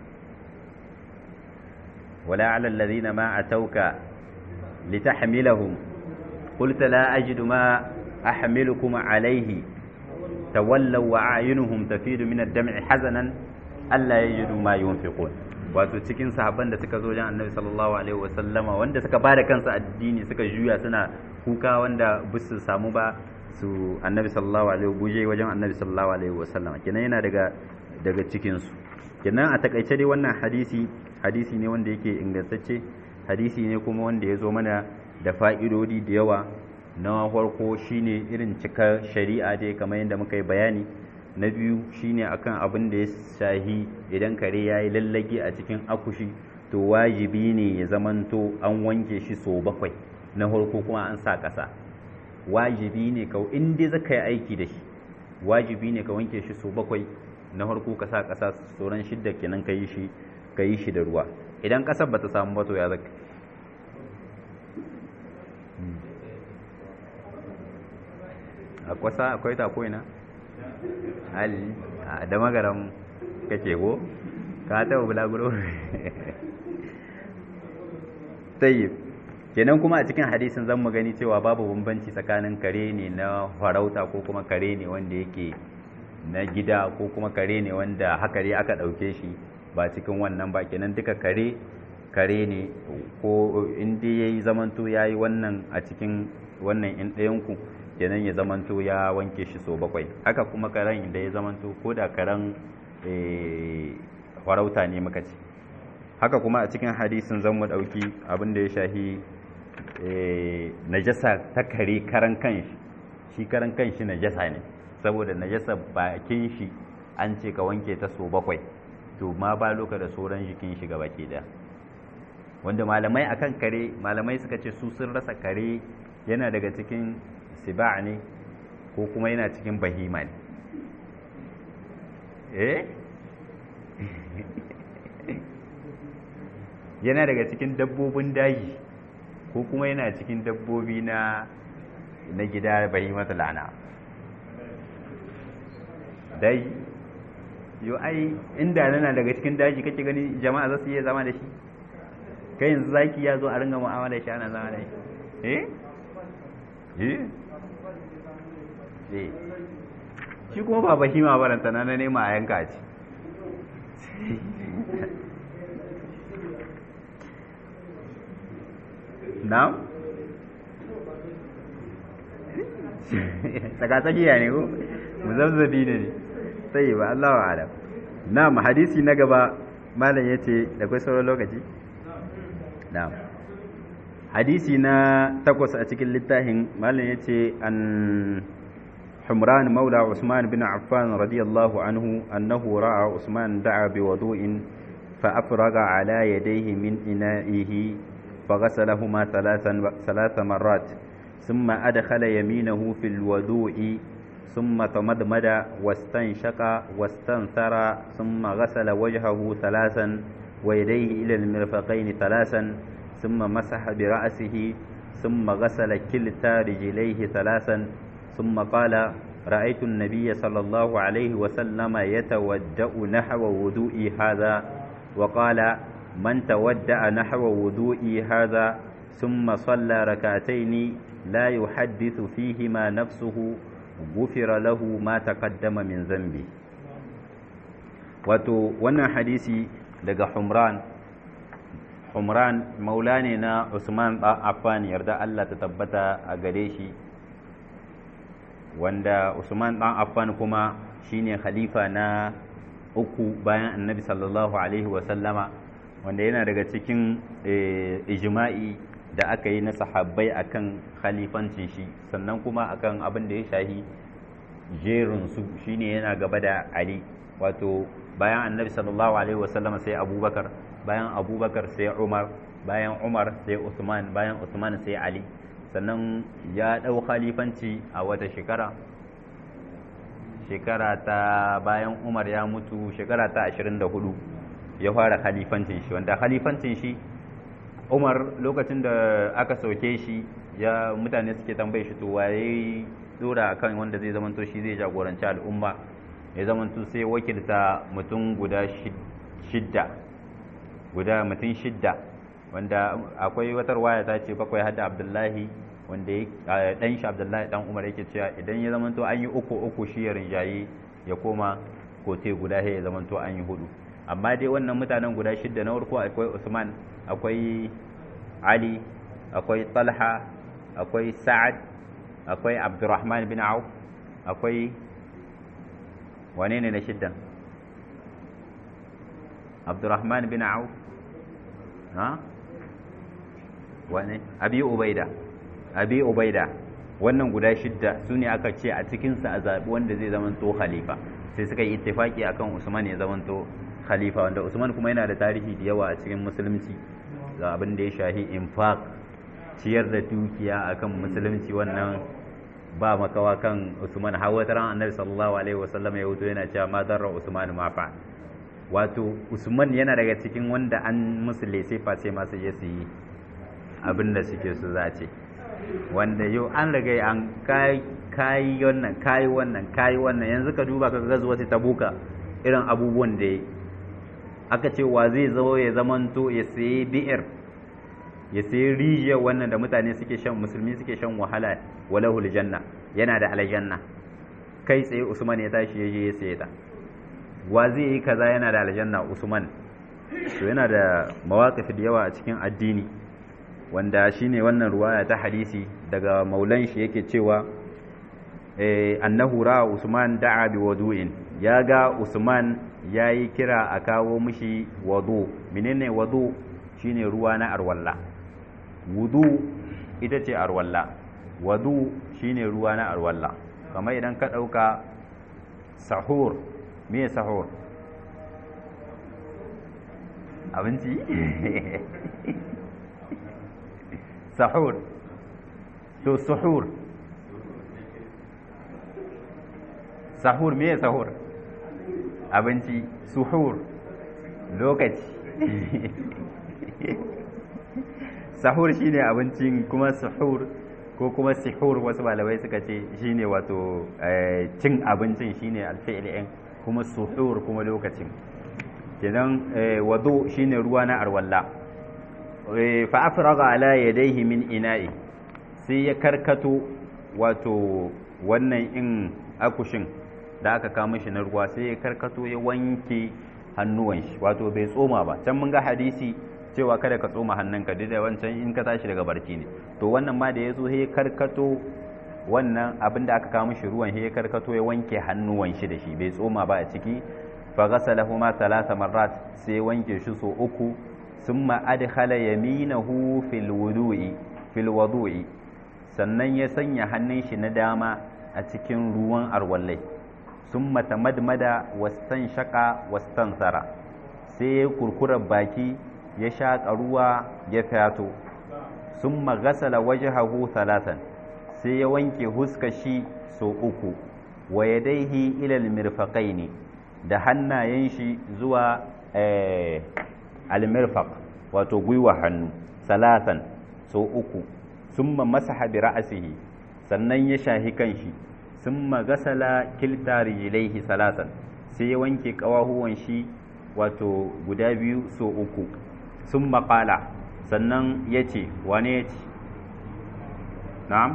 wala alal ladina ma atauka litahmilahum qulta la ajidu ma ahmilukum alayhi tawallaw wa a'yunuhum tafidu min ad-dam'i hazanan alla yajidu ma yunfiqun wato cikin sahabban da suka zo jan annabi sallallahu alaihi wasallama wanda suka bada kansu addini suka juya suna kuka wanda ba su samu ba su annabi sallallahu alaihi guje wajen annabi sallallahu alaihi wasallama kenan yana daga daga cikin su kenan a takaice dai wannan hadisi hadisi ne wanda yake ingantacce hadisi ne kuma wanda ya zo mana da fa'idodi da yawa na farko shine irin cika shari'a dai kamar yadda muka yi bayani na biyu shine akan abin da ya shahi idan kare ya yi lallage a cikin akushi to wajibi ne ya zamanto an wanke shi so bakwai na farko kuma an sa ƙasa wajibi ne ka in dai zaka yi aiki da shi wajibi ne ka wanke shi so bakwai na farko ka sa ƙasa sauran shidda kenan ka yi shi ka yi shi da ruwa idan ƙasar bata samu ba to ya zaka a kwasa akwai ta koina hali da magaram kake ko ka taɓa bulaguro tayyib kenan kuma a cikin hadisin zan mu gani cewa babu bambanci tsakanin kare ne na farauta ko kuma kare ne wanda yake na gida ko kuma kare ne wanda hakari aka ɗauke shi ba cikin wannan ba kenan duka kare kare ne ko inda ya yi zamanto ya yi wannan a cikin wannan in ɗayanku kenan ya zamanto ya wanke shi so bakwai haka kuma karen inda ya zamanto ko da karen farauta ne muka ce haka kuma a cikin hadisin zan mu ɗauki abin da ya shahi najasa ta kare karan kanshi shi karan kanshi najasa ne saboda najasa bakin shi an ce ka wanke ta so bakwai to ma ba loka da sauran jikin shi baki daya wanda malamai akan kare malamai suka ce su sun rasa kare yana daga cikin siba ne ko kuma yana cikin bahima ne eh yana daga cikin dabbobin daji ko kuma yana cikin dabbobi na na gida bahimatu lana dai yo ai inda nana daga cikin daji kake gani jama'a za su iya zama da shi kai yanzu zaki ya zo a ringa mu'amala shi ana zama da shi eh eh eh shi kuma ba bahima baranta na nema a yanka ci na tsakatsakiya ne ko muzabzabi ne sai ba Allah wa alam na'am hadisi na gaba malam yace da kai sauran lokaci na'am hadisi na takwas a cikin littafin malam yace an حمران مولى عثمان بن عفان رضي الله عنه أنه رأى عثمان دعا بوضوء فأفرغ على يديه من إنائه فغسلهما ثلاثا ثلاث مرات ثم أدخل يمينه في الوضوء ثم تمدمد واستنشق واستنثر ثم غسل وجهه ثلاثا ويديه إلى المرفقين ثلاثا ثم مسح برأسه ثم غسل كلتا رجليه ثلاثا ثم قال رأيت النبي صلى الله عليه وسلم يتودأ نحو وضوئي هذا وقال من تودأ نحو وضوئي هذا ثم صلى ركعتين لا يحدث فيهما نفسه غفر له ما تقدم من ذنبه wato wannan hadisi daga Humran Humran maula ne na Usman ɗan Affan yarda Allah ta tabbata a gare shi wanda Usman ɗan Affan kuma shine khalifa na uku bayan annabi sallallahu alaihi wasallama wanda yana daga cikin ijma'i da aka yi na sahabbai akan khalifancin shi sannan kuma akan abin da ya shahi jerin su shine yana gaba da Ali wato bayan annabi sallallahu alaihi wasallama sai abubakar bayan abubakar sai umar bayan umar sai usman bayan usman sai ali sannan ya ɗau khalifanci a wata shekara shekara ta bayan umar ya mutu shekara ta 24 ya fara khalifancin shi wanda khalifancin shi umar lokacin da aka sauke shi ya mutane suke tambaye shi to waye dora kan wanda zai zamanto shi zai jagoranci al'umma ya zamanto sai wakilta mutum guda shidda guda mutum shidda wanda akwai wata waya ta ce bakwai hada abdullahi wanda ya dan shi abdullahi dan umar yake cewa idan ya zamanto an yi uku uku shi ya rinjaye ya koma kote guda ya zamanto an yi hudu amma dai wannan mutanen guda shidda na farko akwai usman akwai ali akwai talha akwai sa'ad akwai abdurrahman bin auf akwai wane ne na shiddan abdurrahman bin auf ha wane abi ubaida abi ubaida wannan guda shidda su ne aka ce a cikinsa a zaɓi wanda zai zamanto khalifa sai suka yi ittifaki akan usman ya zamanto khalifa wanda usman kuma yana da tarihi da yawa a cikin musulunci ga abin da ya shahi infaq ciyar da dukiya akan musulunci wannan ba makawa kan usman har wata ran annabi sallallahu alaihi wasallam ya wuto yana cewa ma darra usman ma fa wato usman yana daga cikin wanda an musule sai face masu je su yi abin da suke su zace wanda yau an riga an kai kai wannan kai wannan kai wannan yanzu ka duba ka ga zuwa ta buka irin abubuwan da aka ce wa zai zo ya zamanto ya sayi bi'ir ya sayi rijiyar wannan da mutane suke shan musulmi suke shan wahala walahul janna yana da aljanna kai tsaye usman ya tashi ya je ya saye ta wa zai yi kaza yana da aljanna usman to yana da mawaƙif da yawa a cikin addini wanda shine wannan ruwaya ta hadisi daga maulan shi yake cewa annahu ra'a Usman da'a bi wudu'in ya ga Usman yayi kira a kawo mishi wudu menene wudu shine ruwa na arwalla wudu ita ce arwalla wudu shine ruwa na arwalla kamar idan ka dauka sahur me sahur abinci sahur to suhur sahur me sahur abinci suhur lokaci sahur shine abincin kuma suhur ko kuma sihur wasu malamai suka ce shine wato cin abincin shine alfi'il'in kuma suhur kuma lokacin kenan wado shine ruwa na arwalla fa afraga ala yadayhi min ina'i sai ya karkato wato wannan in akushin da aka kama shi na ruwa sai ya karkato ya wanke hannuwan shi wato bai tsoma ba can mun ga hadisi cewa kada ka tsoma hannunka duk da wancan in ka tashi daga barci ne to wannan ma da ya zo ya karkato wannan abin da aka kama shi ruwan ya karkato ya wanke hannuwan shi da shi bai tsoma ba a ciki fa ghasalahuma thalatha marrat sai wanke shi so uku summa adkhala yaminahu fil wudu'i fil wudu'i sannan ya sanya hannun shi na dama a cikin ruwan arwallai summa tamadmada wastan shaka wastan sara sai ya kurkura baki ya shaƙa ruwa ya fato summa ghasala wajhahu thalathan sai ya wanke huska shi so uku wa yadaihi ila almirfaqaini da hannayen shi zuwa almirfaq wato gwiwa hannu salatan so uku summa masaha bi ra'sihi sannan ya shahi kanshi summa gasala kilta rijlaihi salatan sai ya wanke kawahuwan shi wato guda biyu so uku summa qala sannan yace wane yace na'am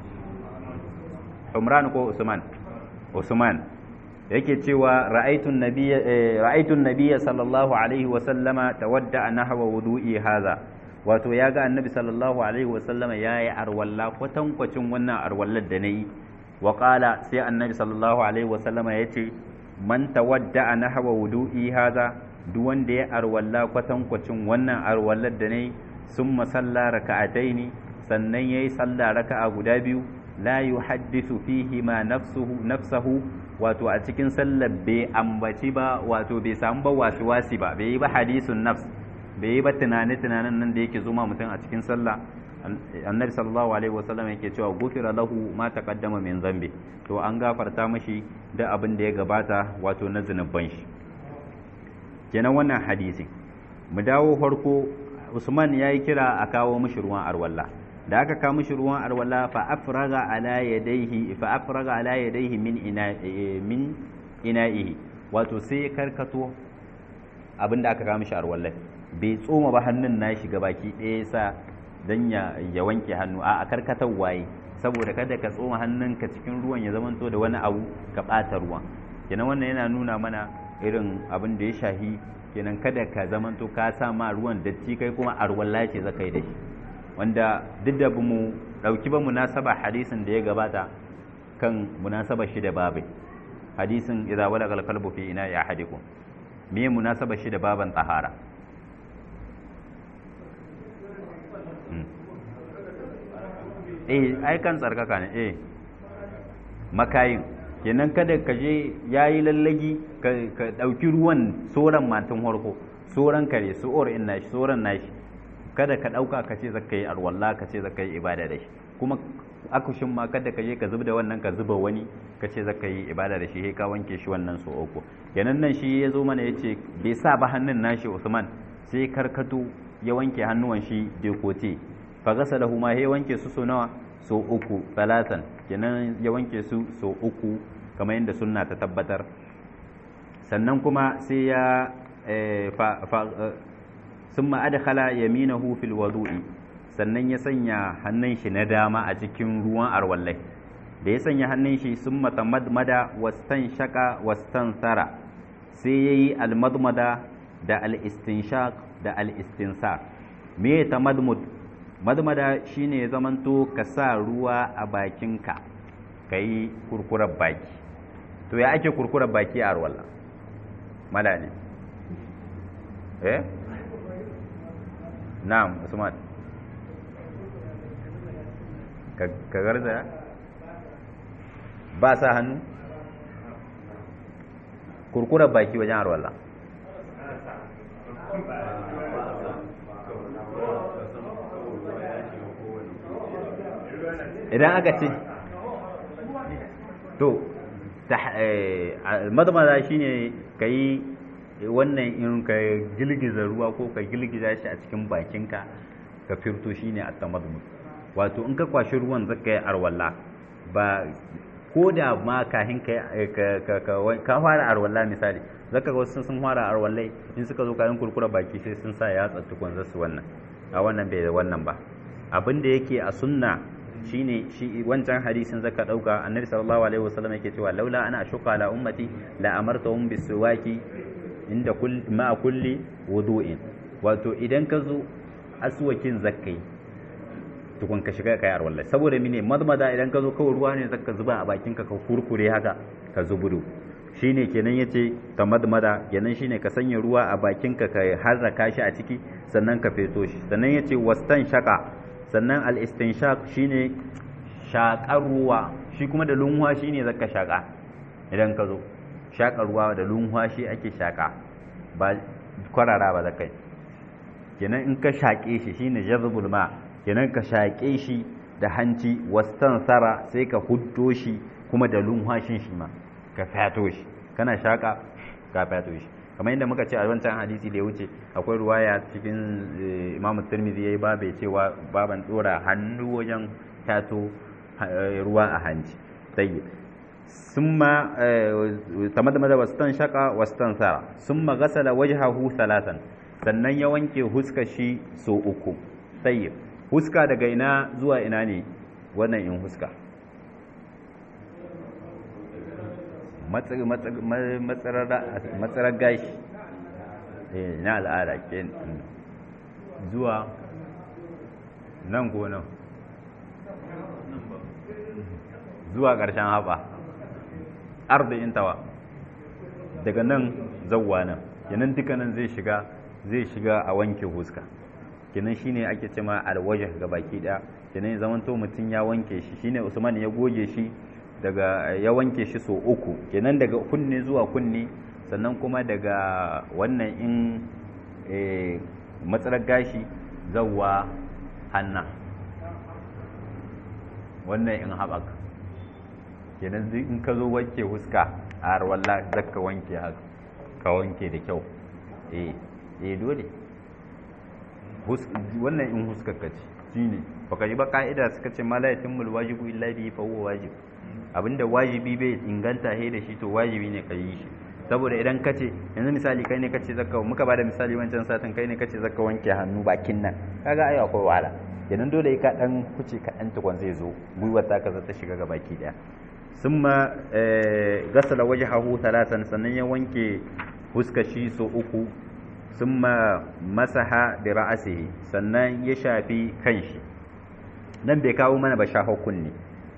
Umran ko Usman Usman yake cewa ra'aitun nabiyya ra'aitun nabiyya sallallahu alaihi wa sallama tawadda nahwa wudu'i hadha wato ya ga annabi sallallahu alaihi wa sallama yayi arwalla kwatankwacin wannan arwallar da nayi wa qala sai annabi sallallahu alaihi wa sallama yace man tawadda nahwa wudu'i hadha duk wanda ya arwalla kwatankwacin wannan arwallar da nayi summa salla raka'ataini sannan yayi sallah raka'a guda biyu la yuhaddithu fihi ma nafsuhu nafsahu wato a cikin sallar bai ambaci ba wato bai samu ba wasu wasi ba bai yi ba hadisun nafs bai yi ba tunani tunanin nan da yake zuma mutum a cikin sallah annabi sallallahu alaihi wasallam yake cewa gufira lahu ma taqaddama min zambi to an gafarta mashi da abin da ya gabata wato na zunuban shi kenan wannan hadisi mu dawo farko Usman ya yi kira a kawo mishi ruwan arwalla da aka kawo mishi ruwan arwalla fa afraga ala yadayhi fa afraga ala yadayhi min ina min ina'ihi wato sai ya karkato abinda aka kawo mishi arwalla bai tsoma ba hannun nashi baki ɗaya sa dan ya ya wanke hannu a karkatar waye saboda kada ka tsoma hannunka cikin ruwan ya zamanto da wani abu ka ɓata ruwan kenan wannan yana nuna mana irin abin da ya shahi kenan kada ka zamanto ka sa ma ruwan datti kai kuma arwalla ce zaka yi da shi wanda duk da mu ɗauki ba munasaba hadisin da ya gabata kan munasaba shi da babai hadisin idza walaga al-qalbu fi ina ya hadikum me munasaba shi da baban tahara eh ai kan tsarkaka ne eh makayin kenan kada ka je yayi lallagi ka ɗauki ruwan soran matan harko soran kare su'ur in nashi soran nashi kada ka ɗauka ka ce zaka yi arwalla ka ce zaka yi ibada da shi kuma akushin ma kada ka je ka zubda wannan ka zuba wani ka ce zaka yi ibada da shi sai ka wanke shi wannan so uku kenan nan shi ya zo mana yace bai sa ba hannun nashi Usman sai karkato ya wanke hannuwan shi dekote fa gasalahu ma ya wanke su so nawa so uku salatan kenan ya wanke su so uku kamar yadda sunna ta tabbatar sannan kuma sai ya ثم أدخل يمينه في الوضوء sannan ya sanya hannun shi na dama a cikin ruwan arwallai da ya sanya hannun shi sun matamadmada wastan shaka wastan tsara sai ya yi almadmada da al-istinshaq da al-istinsar me ta madmud madmada shine zamanto ka sa ruwa a bakinka kai kurkurar baki to ya ake kurkurar baki a arwalla mala ne eh na'am usman ka garza ba sa hannu kurkurar baki wajen arwalla idan aka ce to madamada shine ka yi wannan in ka gilgiza ruwa ko ka gilgiza shi a cikin bakinka ka firto shine a tamadmu wato in ka kwashi ruwan zaka yi arwalla ba ko da ma kahin ka fara arwalla misali zaka ga wasu sun fara arwallai in suka zo kayan kurkura baki sai sun sa yatsa tukun zasu wannan a wannan bai da wannan ba abin da yake a sunna shine shi wancan hadisin zaka dauka annabi sallallahu alaihi wasallam yake cewa laula ana ashuqa ala ummati la amartahum bisuwaki inda kulli ma kulli wudu'in wato idan ka zo aswakin zakkai tukun ka shiga kai arwalla saboda mine madmada idan ka zo kawai ruwa ne zaka zuba a bakin ka ka kurkure haka ka zubudu shine kenan yace ta madmada kenan shine ka sanya ruwa a bakin ka ka harraka shi a ciki sannan ka feto shi sannan yace wastan shaka sannan al-istinshaq shine shaƙar ruwa shi kuma da lunwa shine zaka shaƙa idan ka zo shaƙar ruwa da lunwa shi ake shaƙa ba kwarara ba zakai kenan in ka shaƙe shi shine jazbul ma kenan ka shaƙe shi da hanci wastan sara sai ka huddo shi kuma da lunwashin shi ma ka fato shi kana shaƙa ka fato shi kamar yadda muka ce a wancan hadisi da ya wuce akwai ruwaya cikin imam tirmidhi yayi babe cewa baban dora hannu wajen tato ruwa a hanci tayyib summa tamadmada wastan shaqa wastan sara summa ghasala wajhahu thalathan sannan ya wanke huska shi so uku tayyib huska daga ina zuwa ina ne wannan in huska matsarar gashi na al'ada ke zuwa nan ko nan zuwa ƙarshen haɓa arba'in tawa daga nan zauwa nan kenan dukkanin zai shiga zai shiga a wanke huska kenan shine ake cema alwajh ga baki ɗaya kenan zamanto mutum ya wanke shi shine usman ya goge shi daga ya wanke shi so uku kenan daga kunne zuwa kunne sannan kuma daga wannan in matsalar gashi zawwa hanna wannan in haɓaka kenan in ka zo wanke huska a harwalla zaka wanke haka ka wanke da kyau eh eh dole wannan in huskar ka ce shine baka yi ba ka'ida suka ce ma la yatimul wajibu illa bihi fa huwa wajib abinda wajibi bai inganta he da shi to wajibi ne ka yi shi saboda idan ka ce yanzu misali kai ne ka ce zaka muka bada misali wancan satin kai ne ka ce zaka wanke hannu bakin nan kaga ai akwai wahala kenan dole ka dan kuce ka dan tukun zai zo gwiwar ta ka ta shiga ga baki daya summa gasala wajhahu thalathan sannan ya wanke fuskar shi so uku summa masaha bi ra'sihi sannan ya shafi kanshi nan bai kawo mana ba shaho kunne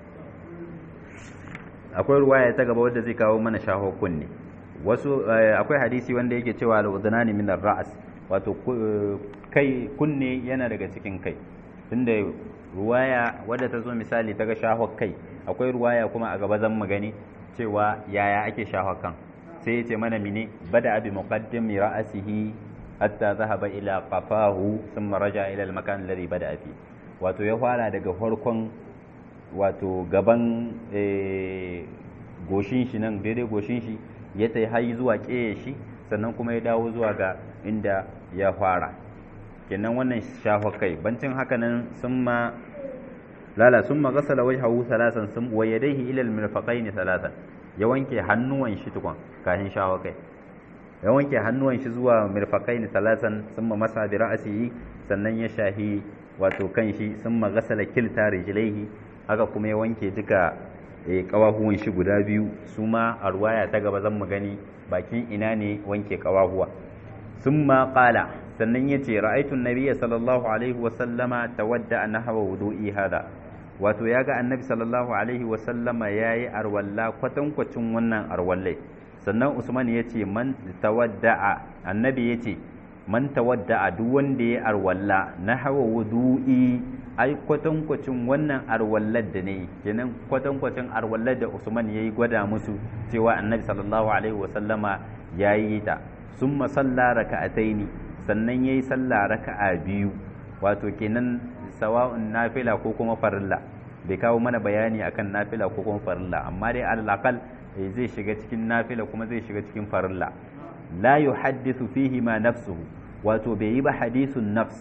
akwai ruwaya ta gaba wadda zai kawo mana shaho kunne wasu akwai hadisi wanda yake cewa al-udnani min ar-ra's wato kai kunne yana daga cikin kai tunda ruwaya wadda ta zo misali ta ga shaho kai akwai ruwaya kuma a gaba zan magani cewa yaya ake shaho kan sai ya ce mana mine bada abi muqaddimi ra'asihi hatta zahaba ila qafahu thumma raja ila al-makan alladhi bada fi wato ya fara daga farkon wato gaban goshin shi nan daidai goshin shi ya tai hayi zuwa ƙeye shi sannan kuma ya dawo zuwa ga inda ya fara kenan wannan shafa kai bancin haka nan sun ma lala sun ma gasala wajhahu salasan sun wa yadayhi ila al-mirfaqaini salasan ya wanke hannuwan shi tukun kafin shafa kai ya wanke hannuwan shi zuwa mirfaqaini salasan sun ma masa bi ra'sihi sannan ya shahi wato kan shi sun ma gasala kilta rijlaihi haka kuma ya wanke duka kawahuwan shi guda biyu su ma a ruwaya ta gaba zan mu gani bakin ina ne wanke kawahuwa summa qala sannan yace ra'aytu an-nabiyya sallallahu alaihi wa sallama tawadda nahwa wudu'i hada wato yaga annabi sallallahu alaihi wa sallama yayi arwalla kwatankwacin wannan arwallai sannan usman yace man tawadda'a annabi yace man tawadda'a duk wanda ya arwalla nahwa wudu'i ai kwatankwacin wannan arwallar da ne kenan kwatankwacin arwallar da usman yayi gwada musu cewa annabi sallallahu alaihi wa sallama yayi ta summa salla raka'ataini sannan yayi salla raka'a biyu wato kenan sawa'un nafila ko kuma farilla bai kawo mana bayani akan nafila ko kuma farilla amma dai alaqal zai shiga cikin nafila kuma zai shiga cikin farilla la yuhaddithu fihi ma nafsuhu wato bai yi ba hadithun nafs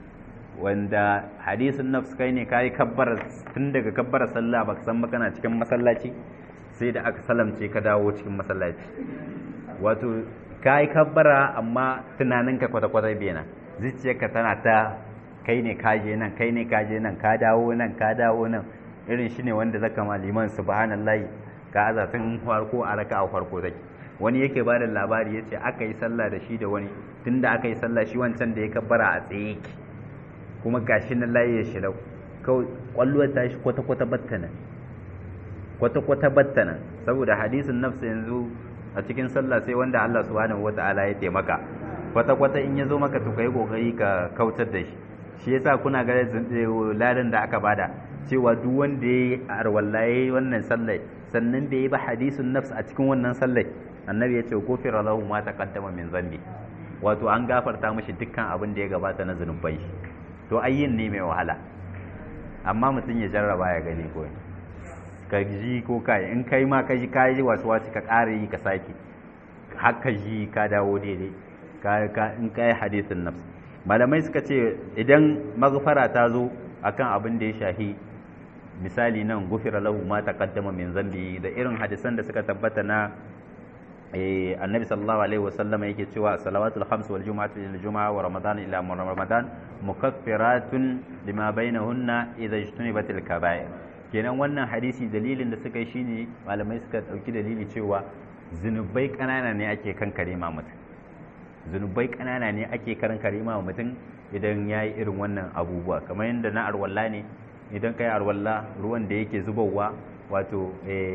wanda hadisun nafs kai ne kai kabbara tun daga kabbara sallah baka san kana cikin masallaci sai da aka salamce ka dawo cikin masallaci wato ka yi kabbara amma tunaninka kwata-kwata bena zuciyarka tana ta kai ne kaje nan kai ne kaje nan ka dawo nan ka dawo nan irin shi ne wanda zaka ma liman subhanallahi ka aza tun farko a raka a farko take wani yake ba da labari ya ce aka yi sallah da shi da wani tunda aka yi sallah shi wancan da ya kabbara a tsaye yake kuma gashi na layi ya shirau kawai kwalluwar ta shi kwata-kwata battanan kwata-kwata battanan saboda hadisin nafsa yanzu a cikin sallah sai wanda Allah subhanahu wata'ala ya taimaka kwata-kwata in ya zo maka to kai kokari ka kautar da shi shi yasa kuna ga ladan da aka bada cewa duk wanda ya arwallaye wannan sallai sannan bai yi ba hadisun nafs a cikin wannan sallai annabi ya ce gofira lahu ma taqaddama min zambi wato an gafarta mishi dukkan abin da ya gabata na zunubai shi to ayyin ne mai wahala amma mutum ya jarraba ya gani ko ka ji ko kai in kai ma ka ji ka yi wasu wasu ka ƙara yi ka sake haka ji ka dawo daidai ka in ka yi hadisin nafs malamai suka ce idan maghfara ta zo akan abin da ya shahi misali nan gufira lahu ma taqaddama min zambi da irin hadisan da suka tabbata na annabi sallallahu alaihi wasallam yake cewa salawatul khams wal jumu'atu ila jumu'a wa ramadan ila ramadan mukaffiratun lima bainahunna idza ijtunibatil kaba'ir kenan wannan hadisi dalilin da suka yi shine malamai suka dauki dalili cewa zunubai kanana ne ake kankare ma mutum zunubai kanana ne ake kankare ma mutum idan yayi irin wannan abubuwa kamar yadda na arwalla ne idan kai arwalla ruwan da yake zubowa wato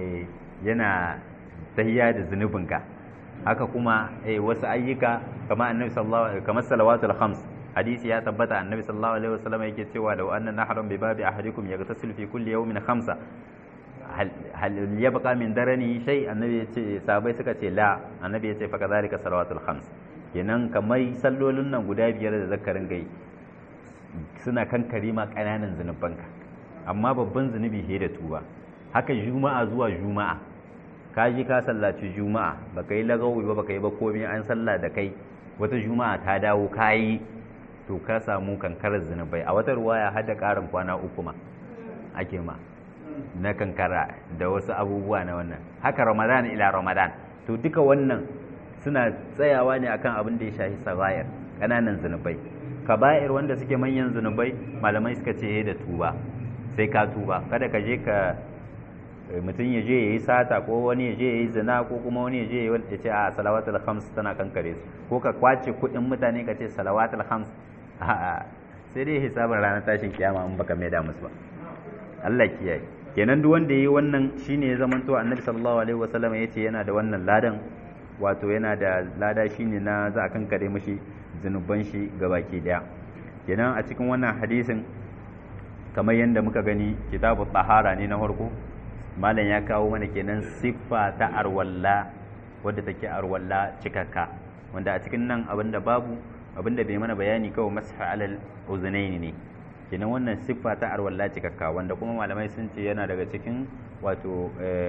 yana tahiya da zunubinka haka kuma wasu ayyuka kamar annabi sallallahu kamar salawatul khams hadisi ya tabbata annabi sallallahu alaihi wasallam yake cewa da wannan nahran bi babi ahadikum yaghtasil fi kulli yawmin khamsa hal yabqa min darani shay annabi yace sahabbai suka ce la annabi yace fa kadhalika salawatul khams kenan kamar sallolin nan guda biyar da zakarin gai suna kan karima kananan zunubanka amma babban zunubi he da tuba haka juma'a zuwa juma'a ka ji ka sallaci juma'a baka yi lagawi ba baka yi ba komai an sallah da kai wata juma'a ta dawo kayi to ka samu kankarar zunubai a wata ruwaya har da ƙarin kwana uku ma ake ma na kankara da wasu abubuwa na wannan haka ramadan ila ramadan to duka wannan suna tsayawa ne akan abin da ya shafi sagair ƙananan zunubai kaba'ir wanda suke manyan zunubai malamai suka ce da tuba sai ka tuba kada ka je ka mutum ya je ya yi sata ko wani ya je ya yi zina ko kuma wani ya je ya ce a salawatul khams tana kankare su ko ka kwace kuɗin mutane ka ce salawatul khams a'a sai dai hisabin ranar tashin kiyama in baka mai da musu ba Allah kiyaye kenan duk wanda yayi wannan shine ya zama to annabi sallallahu alaihi wasallam yace yana da wannan ladan wato yana da lada shine na za a kankare mishi zunuban shi gabaki daya kenan a cikin wannan hadisin kamar yadda muka gani kitabu tahara ne na farko malam ya kawo mana kenan siffa ta arwalla wadda take arwalla cikakka wanda a cikin nan abinda babu abinda bai mana bayani kawai masha alal uzunaini ne kenan wannan siffa ta arwalla cikakka wanda kuma malamai sun ce yana daga cikin wato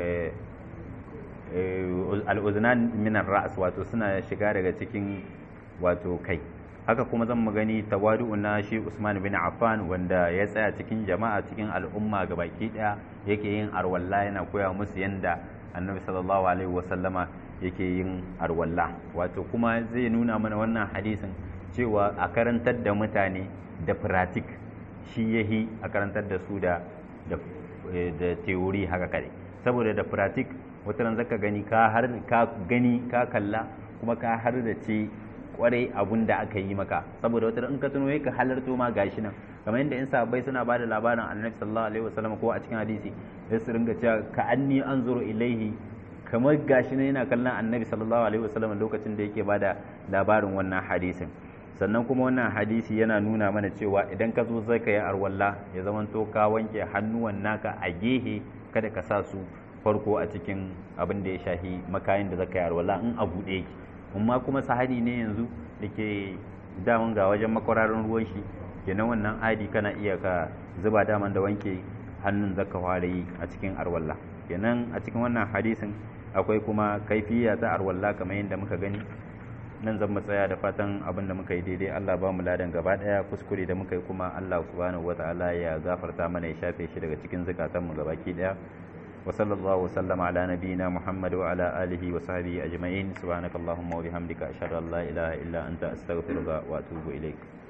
al'uzunan minan ra'as wato suna shiga daga cikin wato kai haka kuma zan gani tawadu'u na shi Usman bin Affan wanda ya tsaya cikin jama'a cikin al'umma baki daya yake yin arwalla yana koya musu yanda Annabi sallallahu alaihi wasallama yake yin arwalla wato kuma zai nuna mana wannan hadisin cewa a karantar da mutane da pratik shi yahi a karantar da su da da theory haka kare saboda da pratik wata ran zaka gani ka har ka gani ka kalla kuma ka har da ce kwarai abun da aka yi maka saboda wata in ka tuno ka halarto ma gashi nan kamar yadda in sahabbai suna ba da labarin annabi sallallahu alaihi wasallam ko a cikin hadisi sai su ringa cewa ka anni anzuru ilaihi kamar gashi ne yana kallon annabi sallallahu alaihi wasallam lokacin da yake ba da labarin wannan hadisin sannan kuma wannan hadisi yana nuna mana cewa idan ka zo zaka yi arwalla ya zamanto ka wanke hannuwan naka a gehe kada ka sa su farko a cikin abin da ya shahi makayin da zaka yi arwalla in a buɗe yake amma kuma sahadi ne yanzu da ke daman ga wajen makwararin ruwan shi kenan wannan adi kana iya ka zuba daman da wanke hannun zaka fara yi a cikin arwalla kenan a cikin wannan hadisin akwai kuma kaifiya ta arwalla kamar yadda muka gani nan zan tsaya da fatan abin da muka yi daidai Allah ba mu ladan gaba daya kuskure da muka yi kuma Allah subhanahu wataala ya gafarta mana ya shafe shi daga cikin zakatan mu gabaki daya wa sallallahu wa sallama ala nabiyyina Muhammad wa ala alihi wa sahbihi ajma'in subhanakallahumma wa bihamdika ashhadu an la ilaha illa anta astaghfiruka wa atubu ilaik